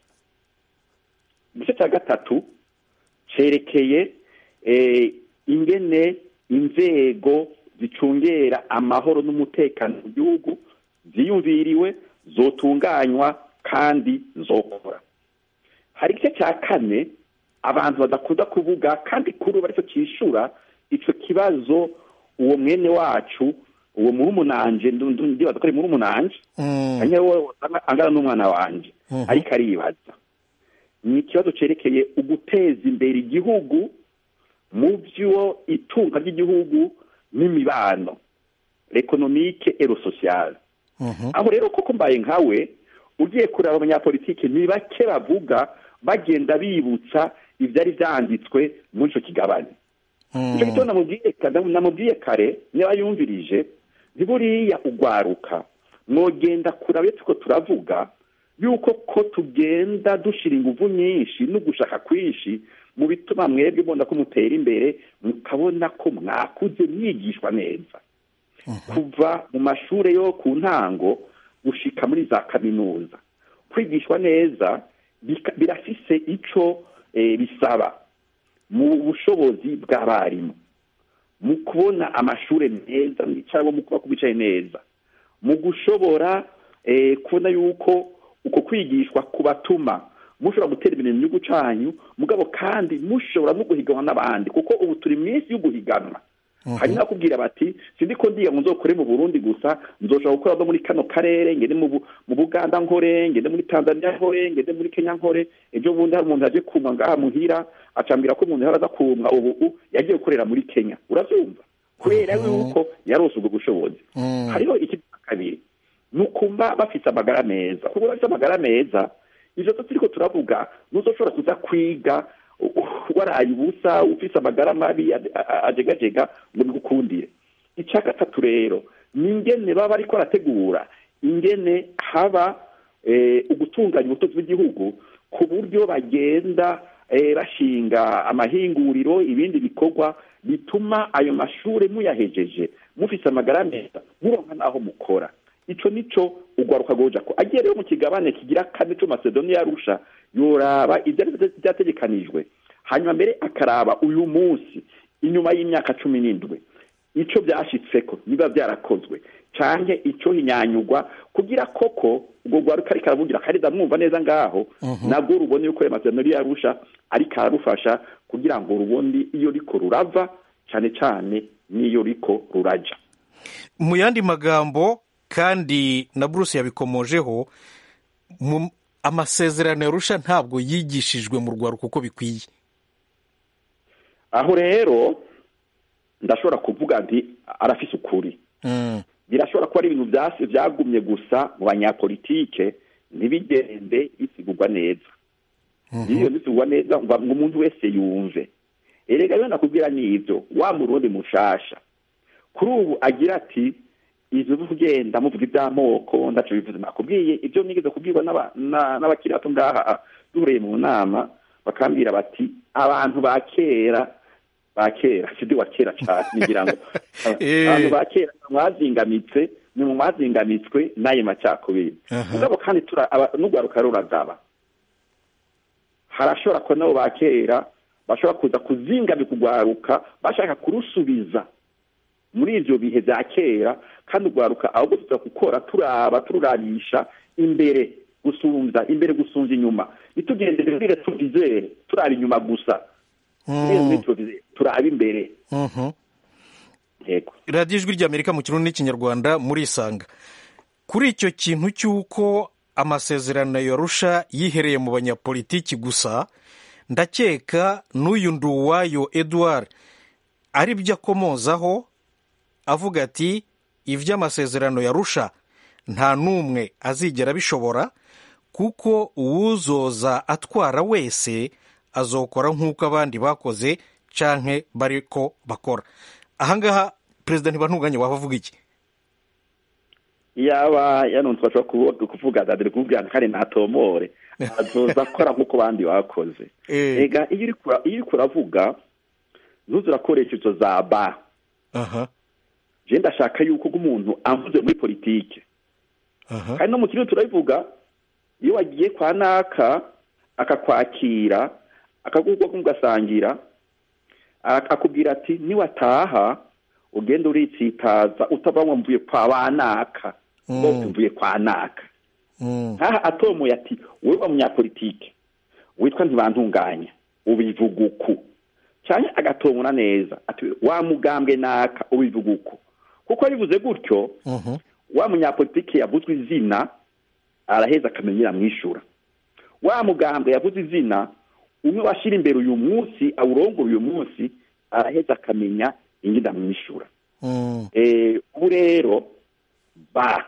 igice cya gatatu cyerekeye eh, ingene inzego zicungera amahoro n'umutekano mu gihugu ziyumviriwe zotunganywa kandi zokora hari igice cya kane abantu badakunda kuvuga kandi kuri ubu aricyo cyishura icyo kibazo uwo mwene wacu uwo murumunanje ndibaza ko ari murumunanje mm, hanyuma wowe angana n'umwana wanje Mhm. ariko aribaza ni ikibazo cyerekeye uguteza imbere igihugu mu byo itunga ry'igihugu n'imibano ekonomike ero sosiyale mhm, aho rero koko mbaye nkawe ugiye kureba abanyapolitiki ni bake bavuga bagenda bibutsa ibyari byanditswe muri icyo kigabane icyo mm, gito namubwiye ka- namubwiye kare niba yumvirije ntiburiya ugwaruka mwogenda kuraba iyo turiko turavuga yuko ko tugenda dushira inguvu nyinshi no gushaka kwinshi mu bituma mwebwe mbona ko mutera imbere mukabona ko mwakuze mwigishwa neza kuva mu mashuri yo ku ntango gushika muri za kaminuza kwigishwa neza bika- birafise ico eh, bisaba mu bushobozi bw'abarimu mu kubona amashuri meza cyangwa mu kuba kubicaye neza mu gushobora eh, kubona yuko uko kwigishwa kubatuma mushobora gutera imbere mu gihugu cyanyu mugabo kandi mushobora no guhiganwa n'abandi kuko ubu turi mu isi yo guhiganwa hanyuma bakubwira bati sindi ko ndiga ngo nzokore mu burundi gusa nzoshobora gukora no muri kano karere ngende mu Bu- mu buganda nkore ngende muri tanzania nkore ngende muri kenya nkore ejo bundi hari umuntu yaje kumwa ngaha muhira acambwira ko umuntu yaraza kumwa ubu u- yagiye gukorera muri kenya urabyumva kubera yuko yarose ubwo bushobozi mm, hariho ikindi cya kabiri ni ukumva bafite amagara meza kuko bafite amagara meza ivyo zo turiko turavuga nuzoshobora kuza kwiga u- u- waraye ubusa ufise amagara mabi ade- a- a- ajegajega ngo bigukundire icya gatatu rero ni ingene baba bariko barategura ingene haba eh, ugutunganya ubutunzi bw'igihugu ku buryo bagenda eh, bashinga amahinguriro ibindi bikorwa bituma ayo mashuri muyahejeje mufise amagara meza muronka n'aho mukora ico nico ugwaruka goja ko agiye rero mu kigabane kigira kane co macedonia yarusha yoraba ivyari vyategekanijwe hanyuma mbere akaraba uyu munsi inyuma y'imyaka cumi n'indwi ico byashitseko niba byarakozwe canke ico hinyanyugwa kugira koko ubwo rwaruka ariko aravugira kandi ndamwumva neza ngaho nabwo rubone yuko ayo masezerano yarusha ariko ararufasha kugira ngo rubone iyo riko rurava cane cane n'iyo riko ruraja mu yandi magambo kandi na bruce yabikomojeho mu- amasezerano yarusha ntabwo yigishijwe mu rwaruka uko bikwiye aho rero ndashobora kuvuga nti arafise ukuri Mm, birashobora kuba ari ibintu byasi byagumye gusa mu banyapolitike ntibigende bisigurwa neza iyo bisigurwa neza ngo ngo umuntu wese yumve erega rero nakubwira n'ibyo wa murundi mushasha kuri ubu agira ati ivyo byo kugenda muvuga iby'amoko ndaco bivuze nakubwiye ibyo nigeze kubwirwa n'aba- na- n'abakiri bato ngaha duhuriye mu nama bakambwira bati abantu ba kera ba kera sidi wa kera cyane ngira ngo Eh. abantu ba kera mwazingamitse ni mu mwazingamitswe n'ayo macakubiri Aha. mugabo kandi tura- aba- n'urwaruka ruragaba harashobora ko nabo ba kera bashobora kuza kuzingamika urwaruka bashaka kurusubiza muri ivyo bihe vya kera kandi urwaruka ahubwo tuza gukora turaba tururabisha imbere gusumvya imbere gusumvya inyuma ntitugendere muri retrovizere turaba inyuma gusa mm, retrovizere turaba imbere mhm. yego radiyo ijwi ry'amerika mu kirundi n'ikinyarwanda murisanga kuri icyo kintu cy'uko amasezerano yarusha yihereye mu banyapolitiki gusa ndakeka n'uyu nduwayo edouard ari byo akomozaho avuga ati iby'amasezerano yarusha nta n'umwe azigera abishobora kuko uwuzoza atwara wese azokora nk'uko abandi bakoze canke bariko bakora ahangaha perezida ntibantunganye waba avuga iki yaba yanonze bashobora kuvuga dadire kumubwira kandi ntatomore azoza akora nk'uko abandi bakoze Eh. ega iyo uri kura- iyo uriko uravuga ntuze urakoresha izo za ba aha je ndashaka yuko umuntu avuze muri politike aha kandi no mu kirundi turabivuga iyo wagiye kwa naka akakwakira akagurwa mugasangira a- akubwira ati niwataha ugenda uritsitaza utava mvuye kwa banaka ngo Mm. mvuye kwa naka Mm. nkaha atomoye ati wowe wa munyapolitike witwa ntibantunganya ubivuga uku cyane agatomora neza ati wa mugambwe naka ubivuga uku kuko abivuze gutyo Mhm. wa munyapolitike yavuzwe izina araheza akamenyera mwishura wa mugambwe yavuze izina umwe washyira imbere uyu munsi awurongora uyu munsi araheza akamenya ingida mwishura Mm. Eh, ubu rero ba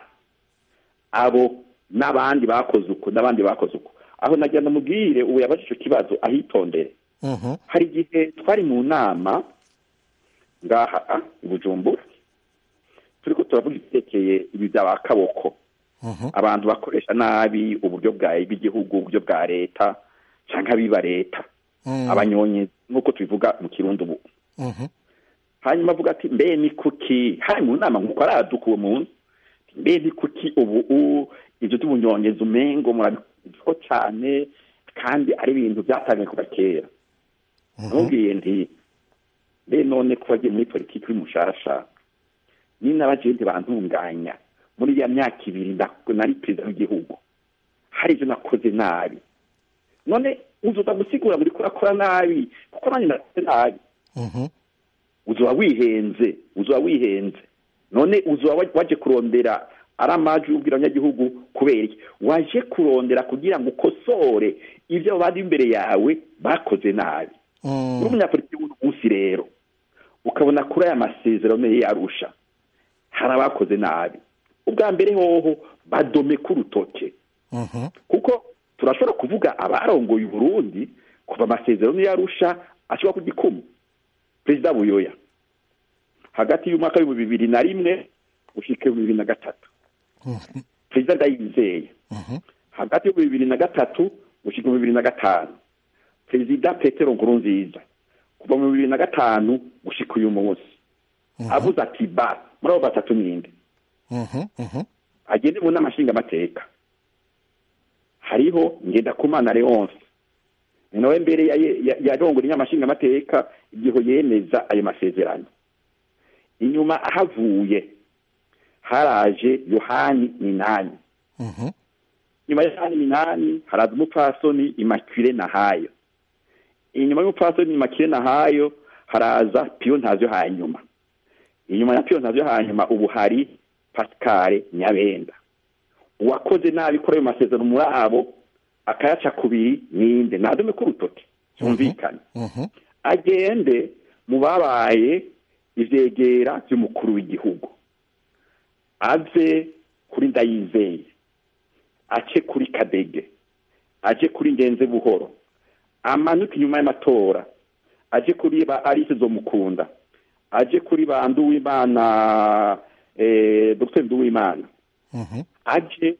abo n'abandi bakoze uko n'abandi bakoze uko aho nagira ndamubwire ubu yabaje icyo kibazo ahitondere Mhm. hari igihe twari mu nama ngaha ah, i bujumbura turiko turavuga ibyerekeye ibi bya kaboko Mhm. abantu bakoresha nabi uburyo bwa bw'igihugu uburyo bwa leta cyangwa abiba leta Mm. abanyonyi nk'uko tubivuga mu kirundi ubu Mhm. hanyuma avuga ati mbe ni kuki hari mu nama nk'uko araduka uwo muntu mbe ni kuki ubu u- ibyo by'ubunyongezi umengo murabiko cyane kandi ari ibintu byatangiye kuva kera namubwiye nti mbe none ko wagiye muri politiki uri mushasha ni n'abajenti bantunganya muri ya myaka ibiri nda- nari perezida w'igihugu hari ibyo nakoze nabi none uzuza gusigura muri kurakora nabi kuko nanjye nakoze nabi Mhm. uzoba wihenze uzoba wihenze none uzoba wa- waje kurondera ari amaji ubwira abanyagihugu kubera iki waje kurondera kugira ngo ukosore ibyo bari imbere yawe bakoze nabi uri Mm. umunyapolitiki w'uno munsi rero ukabona kuri aya masezerano ye yarusha hari abakoze nabi ubwa mbere hoho badome k'urutoke Mhm. kuko turashobora kuvuga abarongoye uburundi kuva amasezerano yarusha ashobora ku gikumu perezida buyoya hagati y'umwaka w'ibihumbi bibiri na rimwe gushika ibihumbi bibiri na gatatu perezida ndayizeye Mhm. hagati y'ibihumbi bibiri na gatatu gushika ibihumbi bibiri na gatanu perezida petero nkurunziza kuva mu bibiri na gatanu gushika uyu munsi avuze ati ba muri abo batatu ninde Mhm. Mhm. agende mu nama nshingamateka hariho ngendakumana leonce ni nawe mbere yarongora inama nshingamateka igihe yemeza ayo masezerano inyuma ahavuye haraje yohani minani Mhm. inyuma ya yohani minani haraza umupfasoni imakire nahayo inyuma y'umupfasoni imakire nahayo haraza piyo ntazo hanyuma inyuma ya piyo ntazo hanyuma ubu hari pascal nyabenda uwakoze nabi kuri ayo masezerano muri abo akayaca kubiri ninde nadume k'urutoki cyumvikane Mhm. agende mu babaye ivyegera by'umukuru w'igihugu ave kuri ndayizeye ace kuri kadege aje kuri ngenze buhoro amanuke inyuma y'amatora aje kuri ba alice zomukunda aje kuri ba nduwimana eh, dr nduwimana Mhm. aje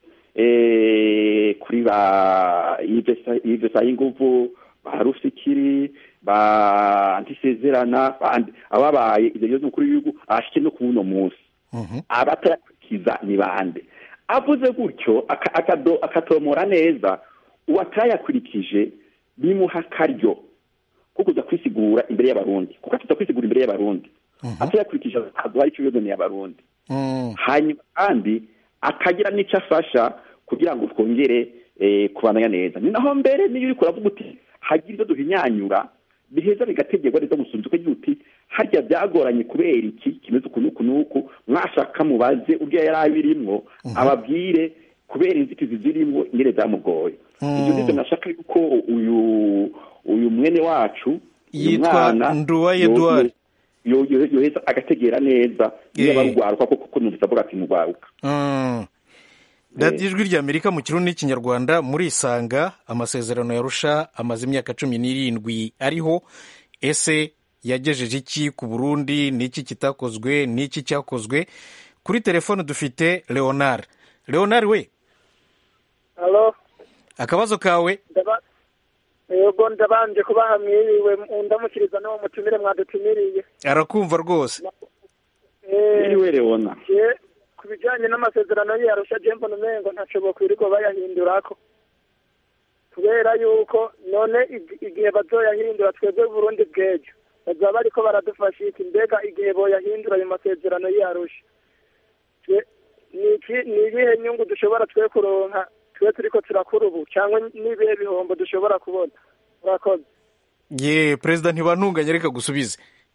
eh, kuri ba Yves Sayinguvu ba Rufikiri ba Antisezerana ba Andi- ababaye ivyo bibazo mukuru w'igihugu ashike no ku uno munsi Mhm. abatayakurikiza ni bande avuze gutyo aka- akado- akatomora neza uwatayakurikije bimuha akaryo ko kuza kwisigura imbere y'abarundi kuko atuza kwisigura imbere y'abarundi atayakurikije aduha icyo yozaniye abarundi Mm. hanyuma kandi akagira n'icyo afasha kugira ngo twongere eh, kubandanya neza ni naho mbere niyo uriko uravuga uti hagira ibyo duhinyanyura biheza bigategerwa neza gusunzuka uti harya byagoranye kubera iki kimeze uku n'uku n'uku mwashaka mubaze urya yari abirimwo ababwire kubera inzitizi zirimo ingene zamugoye ibyo ngibyo nashaka yuko uyu uyu mwene wacu uyu Yitwa mwana Nduwaye yo- Edouard. yo- yo- yoheza agategera neza niba Eh. arugwaruka koko kuko numvise avuga ati mugwaruka Mm. radiyo ijwi ry'amerika mu kirundi n'ikinyarwanda murisanga amasezerano yarusha amaze imyaka cumi n'irindwi ariho ese yagejeje iki ku burundi n'iki kitakozwe n'iki cyakozwe kuri telefone dufite leonard leonard we halo akabazo kawe ndaba yego ndabanje kubaha mwiriwe ndamukiriza n'uwo mutumire mwadutumiriye arakumva rwose Eh, niwe leona je ku bijyanye n'amasezerano yarusha je mbona umengo ntaco bokwirirwa bayahindurako kubera yuko none ig- igihe bazoyahindura twebwe burundi bw'ejo bazaba bariko baradufasha iki mbega igihe boyahindura ayo masezerano yarusha twe ni iki- ni ibihe nyungu dushobora twe kuronka twe turiko turakura ubu cyangwa n'ibihe bihombo dushobora kubona murakoze ye perezida ntibantunganye reka gusubize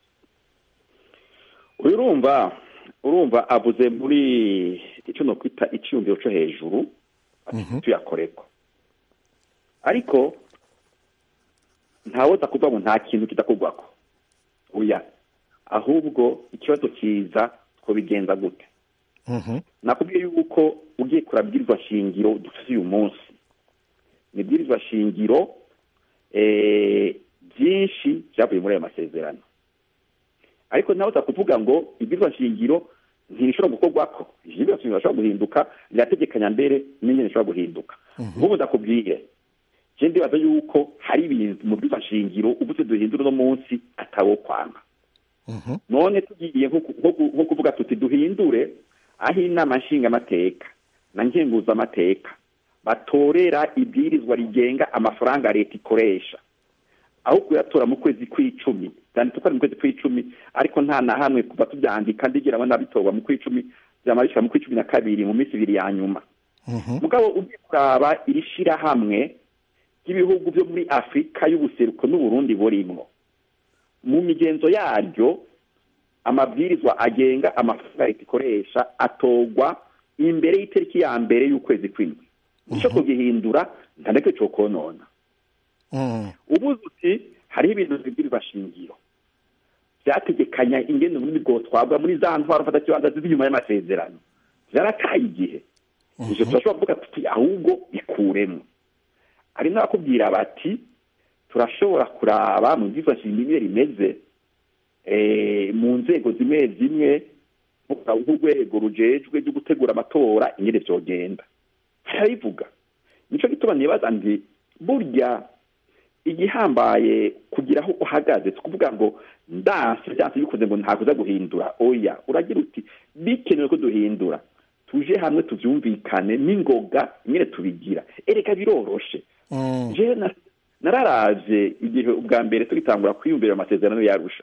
uyu urumva urumva avuze muri icyo no kwita icyiyumviro cyo hejuru ati tuyakoreko ariko ntawoza kuvuga ngo nta kintu kidakorwako oya ahubwo ikibazo kiza twobigenza gute Mhm. nakubwiye yuko ugiye kurabwirizwa shingiro dufite uyu munsi ni ibwirizwa shingiro eh, byinshi byavuye muri ayo masezerano ariko nawe uza kuvuga ngo ibwirizwa shingiro ntibishobora gukorwako ibwirizwa shingiro bishobora guhinduka rirategekanya mbere n'ingene bishobora guhinduka nk'ubu ndakubwire je ndibaza yuko hari ibintu mu bwirizwa shingiro uvuze duhindura uno munsi atawo kwanga Mhm. none tugiye nko ku- nko ku- nko kuvuga tuti duhindure aho inama nshingamateka na nkenguzamateka batorera ibwirizwa rigenga amafaranga leta ikoresha aho kuyatora mu kwezi kw'icumi byanditse ko ari mu kwezi kw'icumi ariko nta na hamwe kuva tubyandika ndigira abana bitorwa mu kw'icumi byamarishira mu kw'icumi na kabiri mu minsi ibiri ya nyuma Mhm. mugabo ugiye kuraba iri shirahamwe ry'ibihugu byo muri afurika y'ubuseruko n'uburundi burimwo mu migenzo yaryo amabwirizwa agenga amafaranga leta ikoresha atorwa imbere y'itariki ya mbere y'ukwezi kw'indwi icyo kugihindura nta nacyo cyo konona Mhm. ubuze uti hariho ibintu bibwirizwa shingiro byategekanya ingendo muri bwotwabwa muri za ntwaro mfata kibanza ziri inyuma y'amasezerano byarataye igihe ivyo turashobora kuvuga tuti ahubwo bikuremo hari n'abakubwira bati turashobora kuraba mu bwirizwa shingiro ingene rimeze eh, mu nzego zimwe zimwe nko nk'urwego rujejwe ryo gutegura amatora ingene vyogenda harabivuga nico gituma nibaza ndi burya igihambaye kugira aho uhagaze si ukuvuga ngo ndanse byanse bikoze ngo ntakuza guhindura oya uragira uti bikenewe ko duhindura tuje hamwe tuvyumvikane n'ingoga nyine tubigira ereka biroroshe Mm. je na- nararavye igihe ubwa mbere tugitangura kwiyumvira amasezerano yarusha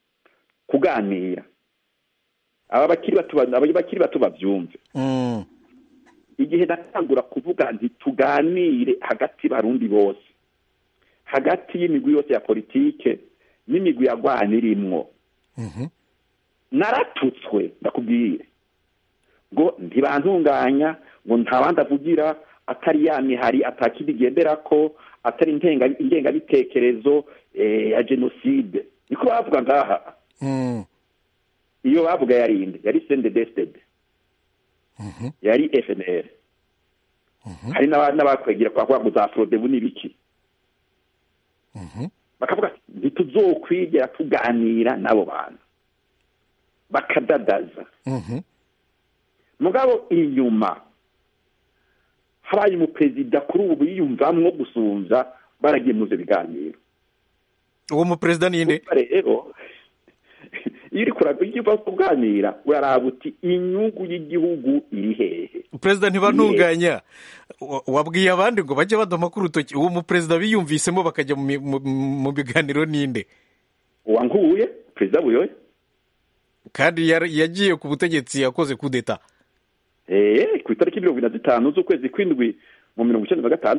kuganira aba bakiri bato aba bakiri bato bavyumve Mm. igihe natangura kuvuga nti tuganire hagati barundi bose hagati y'imigwi yose ya politike n'imigwi yagwana irimwo Mhm. naratutswe ndakubwire ngo ntibantunganya ngo nta bandi avugira atari ya mihari atakindi igenderako atari intenga- ingengabitekerezo eh, ya jenoside niko bavuga ngaha Mm. iyo bavuga yari inde yari sendedesitede Mhm. yari fnr hari n'aba- n'abakwegera kwa ngo za forodebu n'ibiki Mhm. bakavuga ati ntituzokwigera tuganira n'abo bantu bakadadaza Mhm. mugabo inyuma habaye umuperezida kuri ubu yiyumvamwo gusumvya baragiye muze biganiro uwo muperezida ninde Urumva rero iyo uriko ura- iyo uva kuganira uraraba uti inyungu y'igihugu iri hehe perezida ntibantunganya Wa- wabwiye abandi ngo bajye badoma ku rutoki uwo muperezida biyumvisemo bakajya mu mi- mu- mu biganiro ninde uwankuye perezida buyoye kandi yar- yagiye ku butegetsi yakoze kudeta Eh, ku itariki mirongo ine na zitanu z'ukwezi kw'indwi mu mirongo icenda na gatandatu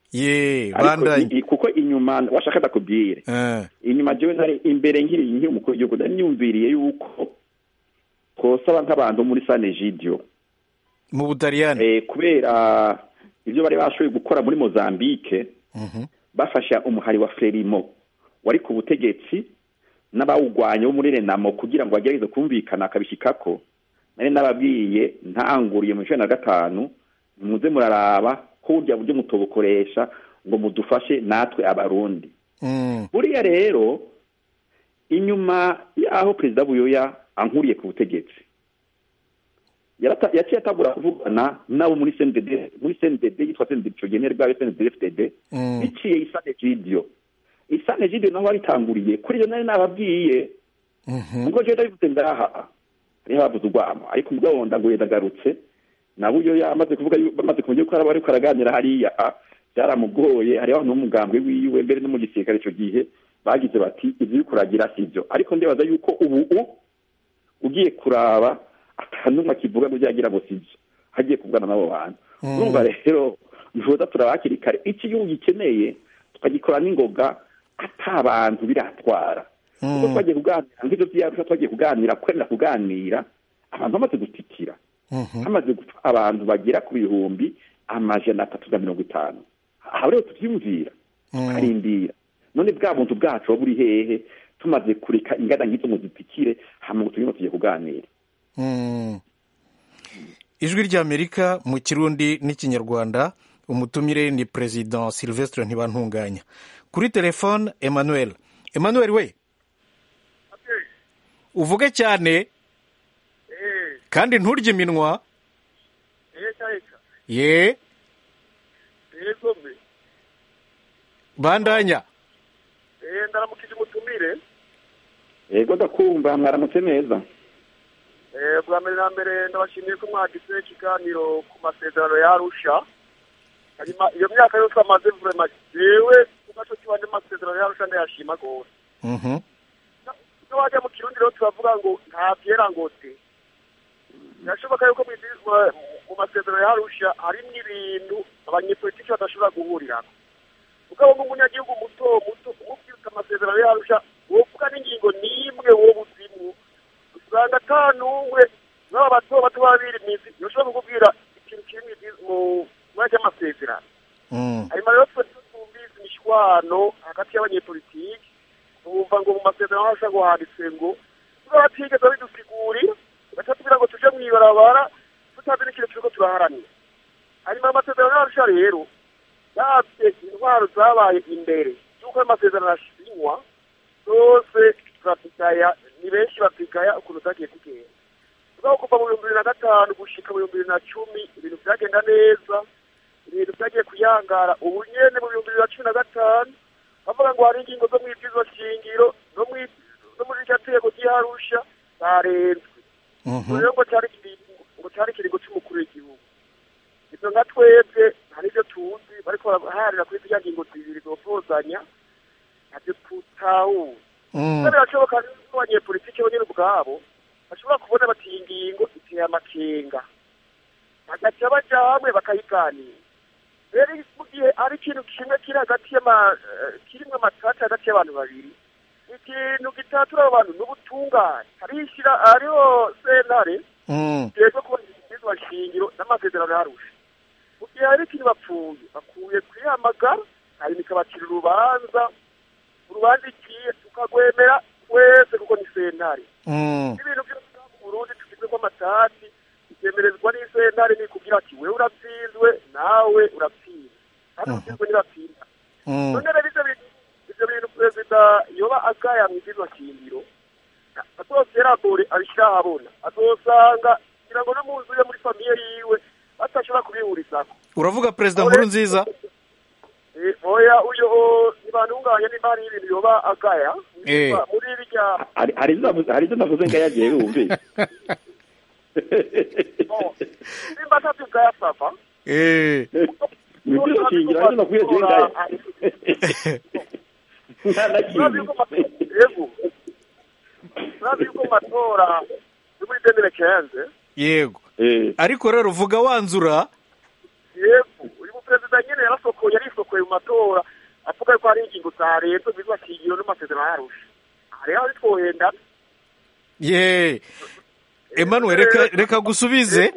ye Ariko bandanye i- i- kuko inyuma washaka ndakubwire Eh, inyuma jewe nari imbere nkiri nkiri umukuru w'igihugu nari nyumviriye yuko twosaba nk'abantu muri sanegidio mu butaliyani eh, kubera ibyo bari bashoboye gukora muri mozambique Mhm. bafasha umuhari wa frelimo wari ku butegetsi n'abawugwanya bo muri renamo kugira ngo bagerageze kumvikana akabishyikako nari nababwiye ntanguriye mu cumi na gatanu muze muraraba ko burya buryo mutobukoresha ngo mudufashe natwe abarundi Mm, buriya rero inyuma y'aho perezida buyoya ankuriye ku butegetsi yarata- yaciye atagura kuvugana nabo muri cndd muri cndd yitwa cndd ico gihe bwayo cndd fdd mm, biciye isane jidio isane jidio naho waritanguriye kuri iyo nari nababwiye mhm. ubwo jewe ndabivuze ngaha hariho abavuze urwamo ariko ubwo ndaguye ndagarutse nabo iyo yamaze kuvuga yu- bamaze kumenya ko araba ariko araganira hariya ah, byaramugoye hariho abantu n'umugambwe wiwe mbere no mu gisirikare ico gihe bagize bati ivyo uriko uragira sivyo ariko ndibaza yuko ubu u ugiye kuraba akanumwe akivuga ngo byagira ngo sivyo hagiye kuvugana n'abo bantu Mm. urumva rero ntuza turaba hakiri kare iki gihugu gikeneye tukagikora n'ingoga ata abantu biratwara kuko Mm. twagiye kuganira nk'ibyo byarusha twagiye kuganira kwemera kuganira abantu bamaze gutikira Mhm. hamaze gupfa abantu bagera ku bihumbi amajana atatu na mirongo itanu aha rero tubyumvira Mm. tukarindira none bwa buntu bwacu buba buri hehe tumaze kureka ingana nk'izo ngo zitikire hama ngo turimo tugiye kuganira Mm. ijwi ry'amerika mu kirundi n'ikinyarwanda umutumire ni perezida silvestre ntibantunganya kuri telefone emmanuel emmanuel we uvuge cyane kandi nturye iminwa ye yego mbe bandanya eh ndaramukije umutumire yego ndakumva mwaramutse neza eh bwa mbere na mbere ndabashimiye ko mwagize ikiganiro ku masezerano ya Arusha hanyuma iyo myaka yose amaze vraiment jewe ku gaco kibande masezerano ya Arusha ndayashima rwose Mhm. no wajya mu kirundi rero turavuga ngo nta vyera ngote birashoboka yuko mw'izi- mu- mu masezerano ya Arusha harimwo ibintu abanyepolitiki badashobora guhurirako mugabo nk'umunyagihugu muto muto umubwirika amasezerano ya Arusha wovuga n'ingingo n'imwe wowe uzimwo usanga ata n'umwe n'aba bato bato baba biri mw'izi yoshobora kukubwira ikintu kiri mw'izi- mu mwanya ry'amasezerano Mm. hanyuma rero twe twumvise imishwano hagati y'abanyepolitiki bumva ngo mu masezerano hasha ngo handitse ngo tuba batigeze bidusigurira batatubwira ngo tuje mw'ibarabara tutazi n'ikintu turiko turaharanira hanyuma amasezerano yarusha rero yavye intwaro zabaye imbere y'uko ayo masezerano ashingwa zose turazigaya ni benshi bazigaya ukuntu zagiye kugenda mugabo kuva mu bihumbi bibiri na gatanu gushika mu bihumbi bibiri na cumi ibintu vyagenda neza ibintu vyagiye kuyangara ubu nyene mu bihumbi bibiri na cumi na gatanu bavuga ngo hari ingingo zo mw'ibwirizwa shingiro no mwi- no muri rya tegeko ry'iharusha zarenzwe Mhm. rero ngo cari ikiringo ngo cari ikiringo c'umukuru w'igihugu ivyo nka twebwe nta n'ivyo tuzi bariko baraharira kuri zirya ngingo zibiri zopozanya navyo tutahura Mm. kandi birashoboka ko abanyepolitiki bo nyene ubwabo bashobora kubona bati iyi ngingo iteye amakenga bagaca baja hamwe bakayiganira rero mu gihe ari ikintu kimwe kiri hagati y'ama eh, kirimwo amatati hagati y'abantu babiri ikintu gitatura abo bantu n'ubutungane harishira hariho sentare Mm. yego kubona ibwirizwa shingiro n'amasezerano yarusha mu gihe hari ikintu bapfuye bakwiye kwihamagara hanyuma ikabacira urubanza urubanza igiye tukagwemera wese kuko ni sentare Mm. ibintu byose byo mu burundi tugizwe ko amatati byemerezwa n'isentare ni kugira ati wewe uratsinzwe nawe uratsinze kandi Mhm. utsinzwe ntibatsinda Mm. none rero ivyo bintu ivyo bintu perezida yoba agaya mw'ibwirizwa shingiro azoseragore abishira ahabona azosanga kugira ngo no mu nzu yo muri famiye yiwe batashobora kubihurizako uravuga perezida nkuru nziza Eh, oya uyo ntibantunganye nimba hari ibintu yoba agaya Eh. muri birya hari hari izo navuze- hari izo navuze ngo yagiye wumvise nimba atavyugaya sava Eh. ibyo shingiro hari izo nakwiye je ngaya nta na kimwe yego urazi yuko mu matora yo muri demire kenze yego Eh, ariko rero vuga wanzura yego uyu muperezida nyene yarasokoye arisokoye yavuye mu matora avuga ko hari ingingo za leta ziba shingiro n'amasezerano yarusha aha rero ari twohenda ye emmanuel reka reka gusubize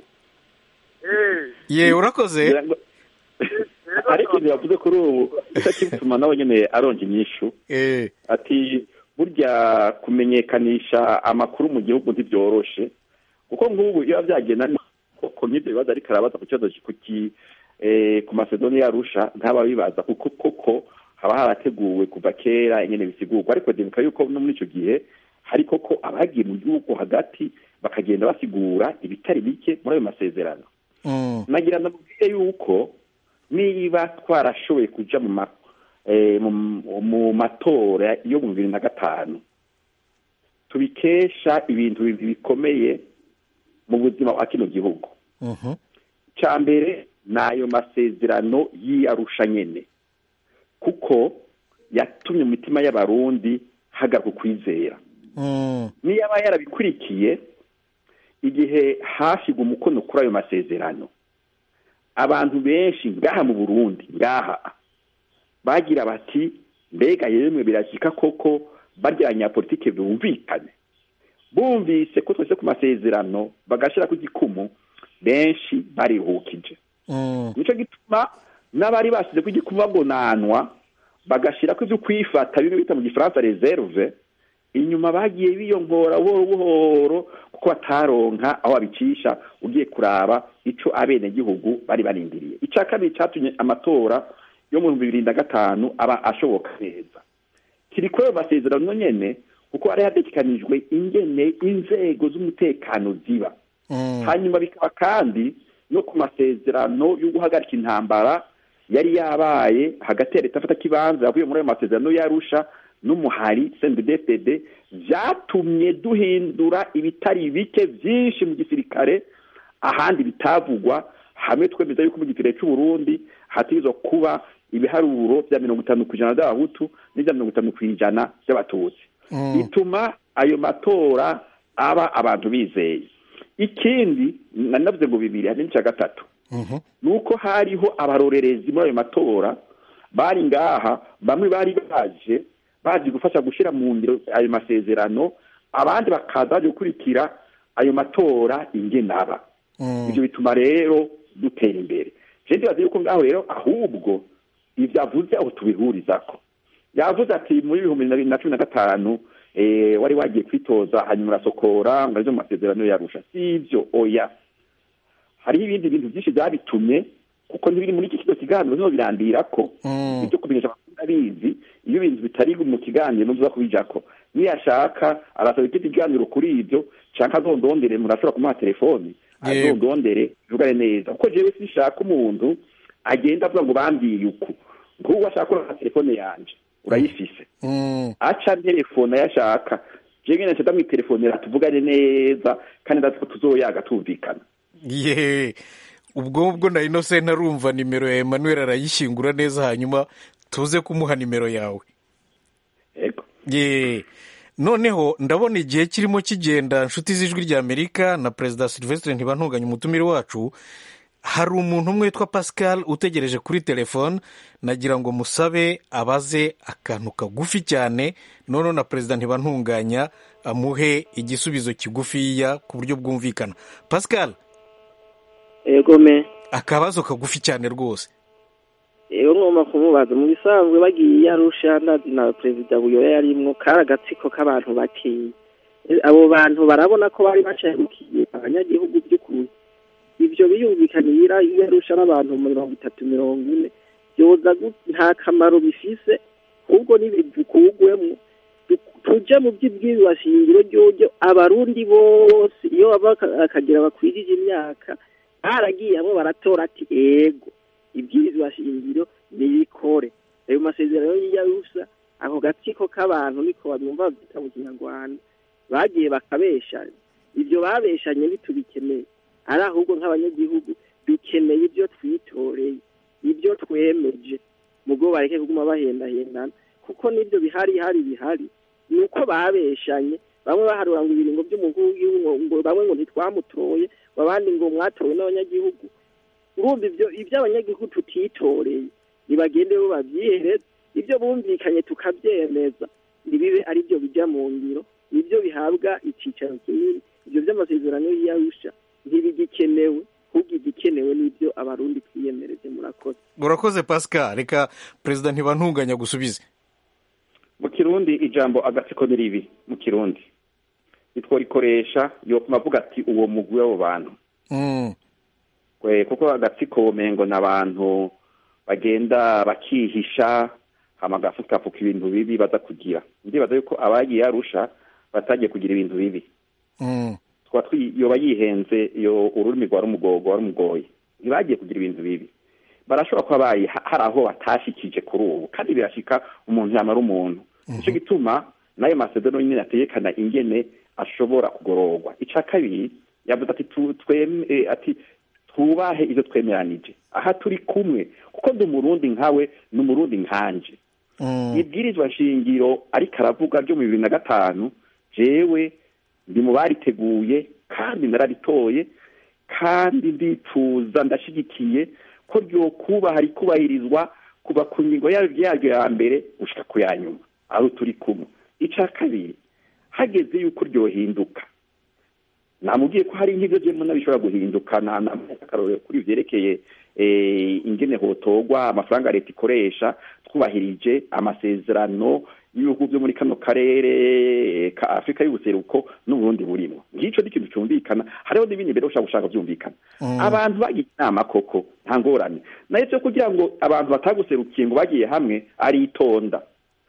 eh ye urakoze Ngira ngo- hari ikintu yavuze kuri ubu kituma nawe nyine aronga inyishu eh ati burya kumenyekanisha amakuru mu gihugu ntibyoroshe kuko nk'ubu iyo byagenda koko nk'ibyo bibazo ariko arabaza ku kibazo ku ki eh, ku masedoni yarusha ntaba bibaza kuko koko haba harateguwe kuva kera ingene bisigurwa ariko ndibuka yuko no muri icyo gihe hari koko abagiye mu gihugu hagati bakagenda basigura ibitari bike muri ayo masezerano mm, nagira ndamubwire yuko niba twarashoboye kuja mu ma eh, mu- mu matora yo mu bibiri na gatanu tubikesha ibintu bibiri bikomeye mu buzima bwa kino gihugu mhm, icya mbere ni ayo masezerano y'iyarusha nyene kuko yatumye mu mitima y'abarundi hagaruka ukwizera mm, niyo aba yarabikurikiye igihe hashigwa umukono kuri ayo masezerano abantu benshi ngaha mu burundi ngaha bagira bati mbega yemwe birashyika koko barya abanyapolitike bumvikane bumvise ko twese ku masezerano bagashyira ku gikumu benshi bariruhukije mm, nicyo gituma n'abari bashyize ku gikumu bagonanwa bagashyira ko ibyo kwifata bimwe bita mu gifaransa reserve inyuma bagiye biyongora buhoro buhoro kuko bataronka aho babicisha ugiye kuraba ico abenegihugu bari barindiriye icya kabiri cyatumye amatora yo mu bihumbi bibiri na gatanu aba ashoboka neza kiri kuri ayo masezerano nyene kuko hari hategekanijwe ingene inzego z'umutekano ziba mm, hanyuma bikaba kandi no ku masezerano yo guhagarika intambara yari yabaye hagati ya leta afata kibanza yavuye muri ayo masezerano yarusha n'umuhari CNDD-FDD vyatumye duhindura ibitari bike vyinshi mu gisirikare ahandi bitavugwa hamwe twemeza yuko mu gisirikare c'u Burundi hategerezwa kuba ibiharuro vya mirongo itanu kw'ijana vy'abahutu n'ivya mirongo itanu kw'ijana vy'abatutsi mm, bituma ayo matora aba abantu bizeye ikindi nari navuze ngo bibiri hari n'icya gatatu mhm, ni uko hariho abarorerezi muri ayo matora bari ngaha bamwe bari baje bazi gufasha gushyira mu ngiro ayo masezerano abandi bakaza baje gukurikira ayo matora ingenaba mm, ibyo bituma rero dutera imbere je ndibaza yuko ngaho rero ahubwo ivyo avuze aho tubihurizako yavuze ati muri ibihumbi bibiri na cumi na gatanu eh, wari wagiye kwitoza hanyuma urasokora ngo arizo mu masezerano yarusha si ivyo oya hariho ibindi bintu byinshi byabitumye kuko ntibiri muri iki kigo kiganiro niho birandirako mm, ibyo kumenyesha amakuru abizi iyo ibintu bitari mu kiganiro ntuza kubijako niyashaka arasaba ikindi kiganiro kuri ibyo canke azondondere murashobora kumuha telefoni Yego. azondondere bivugane neza kuko jewe sinshaka umuntu agenda avuga ngo bambwiye uku nk'ubu ashaka kurana telefone yanje urayifise mm, aca telefone ayashaka jewe nyene nca ndamwitelefonera tuvugane neza kandi ndazi ko tuzoyaga tumvikana ye ubwo ubwo na innocent arumva nimero ya emmanuel arayishyingura neza hanyuma tuze kumuha nimero yawe ego ye noneho ndabona igihe kirimo kigenda inshuti z'ijwi ry'amerika na perezida silvestre ntibantunganye umutumire wacu hari umuntu umwe witwa pascal utegereje kuri telefone nagira ngo musabe abaze akantu kagufi cyane noneho na perezida ntibantunganya amuhe igisubizo kigufiya ku buryo bwumvikana pascal ego me akabazo kagufi cyane rwose ego ngomba kumubaza mu bisanzwe bagiye arusha ndazi na perezida buyoya yarimwo kari agatsiko k'abantu bakeya E, abo bantu barabona ko bari bacarukiye abanyagihugu by'ukuri ivyo biyumvikanira iyo arusha n'abantu mirongo itatu mirongo ine vyoza gu- nta kamaro bifise ahubwo nibivukugwemwo tuje mu by'ibwirizwa shingiro ryoryo abarundi bose iyo baba baka- bakagira bakwirije imyaka baragiye hamwe baratora ati ego ibwirizwa shingiro nibikore ayo masezerano y'iyarusha ako gatsiko k'abantu niko bamwumva babyita mu kinyarwanda bagiye bakabeshanya ibyo babeshanye bitubikeneye ari ahubwo nk'abanyagihugu dukeneye ibyo twitoreye ibyo twemeje mugo bareke kuguma bahendahendana kuko n'ibyo bihari hari bihari ni uko babeshanye bamwe baharura ngo ibiringo by'umukuru w'igihugu ngo bamwe ngo ntitwamutoye ngo abandi ngo mwatowe n'abanyagihugu urumva ibyo ibyo abanyagihugu tutitoreye nibagende bo babyihereze ibyo bumvikanye tukabyemeza ntibibe ari byo bijya mu ngiro nibyo bihabwa icyicaro kinini ibyo by'amasezerano y'iyarusha ntibigikenewe ahubwo igikenewe n'ibyo abarundi twiyemereje murakoze urakoze pascal reka perezida ntibantunganya gusubize mu kirundi ijambo agatsiko ni ribi mu kirundi nitworikoresha yopima avuga ati uwo mugwi w'abo bantu Mm, Kwe- kuko agatsiko womengo ni abantu bagenda bakihisha hama agafukafuka ibintu bibi baza kugira ndibaza yuko abagiye arusha batagiye kugira ibintu bibi mm, twaba twi- yoba yihenze iyo ururimi rwa rumugogo rumugoye ntibagiye kugira ibintu bibi barashobora kuba bayi ha- hari aho batashikije kuri ubu kandi birashika umuntu yamara umuntu nicyo gituma n'ayo masezerano nyine ategekana ingene ashobora kugororwa icya kabiri yavuze ati tu- tweme eh, ati twubahe ibyo twemeranije aha turi kumwe kuko ndi umurundi nkawe ni umurundi nkanje mm. ibwirizwa shingiro ariko aravuga ryo mu bibiri na gatanu jewe ndi mu bariteguye kandi nararitoye kandi ndifuza ndashyigikiye ko ryokubaha rikubahirizwa kuva ku ngingo yaryo yaryo ya mbere gushika ku ya nyuma aho turi kumwe icya kabiri hageze yuko ryohinduka namubwiye ko hari nk'ibyo byemo bishobora guhinduka na na akarorero kuri byerekeye eh, ingene hotogwa amafaranga leta ikoresha twubahirije amasezerano y'ibihugu byo muri kano karere eh, ka afurika y'ubuseruko n'uburundi burimo ngicyo ni ikintu cyumvikana hariho n'ibindi mbere ushaka gushaka byumvikana abantu bagiye inama koko nta ngorane nayo cyo kugira ngo abantu bataguserukiye ngo bagiye hamwe aritonda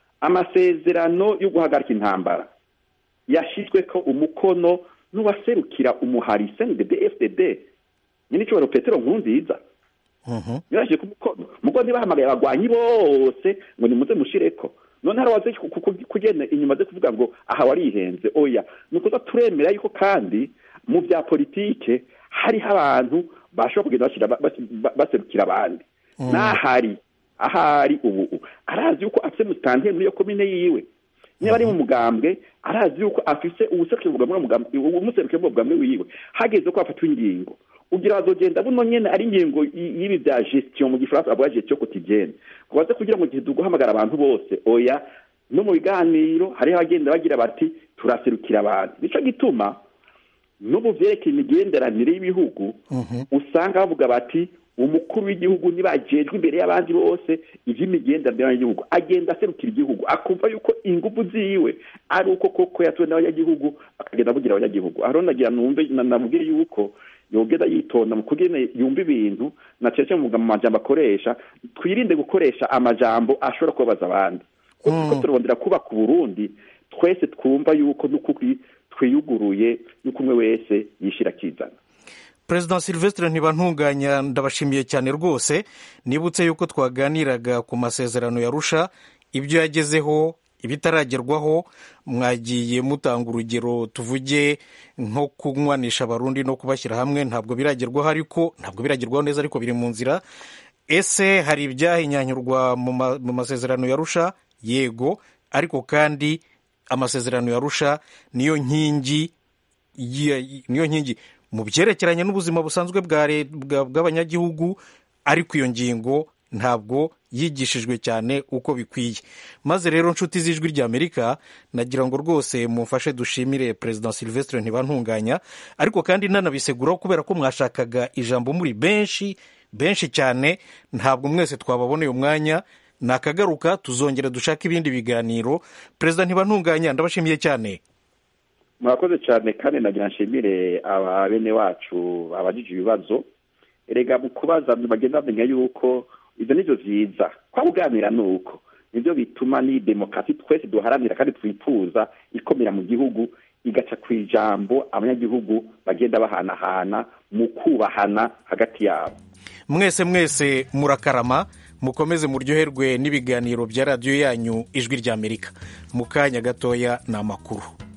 amasezerano yo guhagarika intambara yashyizwe ko umukono n'uwaserukira umuhari cndb fdd nyine icyubahiro petero nkurunziza Mhm. yarashyize ku mukono mugo ntibahamagaye abagwanyi bose ngo nimuze mushireko none hari abaze ku- ku- ku- kugenda inyuma ze kuvuga ngo aha warihenze oya ni ukuza turemera yuko kandi mu bya politike hariho abantu bashobora kugenda bashyira ba- bas- ba- baserukira abandi n'ahari ahari ubu arazi yuko afite musitanteri muri iyo komine yiwe niba ari mu mugambwe arazi yuko afise uwuserukira ubugambwe n'umugambwe umuserukira ubugambwe wiwe hageze ko hafatwa ingingo ugira bazogenda buno nyene ari ingingo y- y'ibi bya gestion mu gifaransa bavuga gestion quotidienne kubaze kugira ngo gihe guhamagara abantu bose oya no mu biganiro hariho abagenda bagira bati turaserukira abantu nico gituma no mu vyerekeye imigenderanire y'ibihugu usanga bavuga bati umukuru w'igihugu ntibajejwe imbere y'abandi bose ivy'imigenderanire y'igihugu agenda aserukira igihugu akumva yuko ingufu ziwe ari uko koko yatuwe n'abanyagihugu akagenda avugira abanyagihugu aho nagira numve na- namubwire yuko yogenda yitonda mu kugira yumva ibintu na cece mu majambo akoresha twirinde gukoresha amajambo ashobora kubabaza abandi kuko turondera kubaka uburundi twese twumva yuko n'ukuri twiyuguruye yuko umwe wese yishira akizana perezida silvestre ntibantunganya ndabashimiye cyane rwose nibutse yuko twaganiraga ku masezerano yarusha ibyo yagezeho ibitaragerwaho mwagiye mutanga urugero tuvuge nko kunywanisha abarundi no kubashyira hamwe ntabwo biragerwaho ariko ntabwo biragerwaho neza ariko biri mu nzira ese hari ibyahinyanyurwa mu ma- mu masezerano yarusha yego ariko kandi amasezerano yarusha niyo nkingi ya- niyo nkingi mu byerekeranye n'ubuzima busanzwe bwa re- bwa- bw'abanyagihugu ariko iyo ngingo ntabwo yigishijwe cyane uko bikwiye maze rero nshuti z'ijwi ry'amerika nagira ngo rwose mumfashe dushimire perezida silvestre ntibantunganya ariko kandi nanabiseguraho kubera ko mwashakaga ijambo muri benshi benshi cyane ntabwo mwese twababoneye umwanya nakagaruka tuzongera dushake ibindi biganiro perezida ntibantunganya ndabashimiye cyane murakoze cyane kandi nagira nshimire aba bene wacu abajije ibibazo erega mu kubaza bagenda bamenya yuko ibyo nibyo byiza kwa kuganira ni uko nibyo bituma ni demokarasi twese duharanira kandi twifuza ikomera mu gihugu igaca ku ijambo abanyagihugu bagenda bahanahana mu kubahana hagati yabo mwese mwese murakarama mukomeze muryoherwe n'ibiganiro bya radiyo yanyu ijwi ry'amerika mu kanya gatoya ni amakuru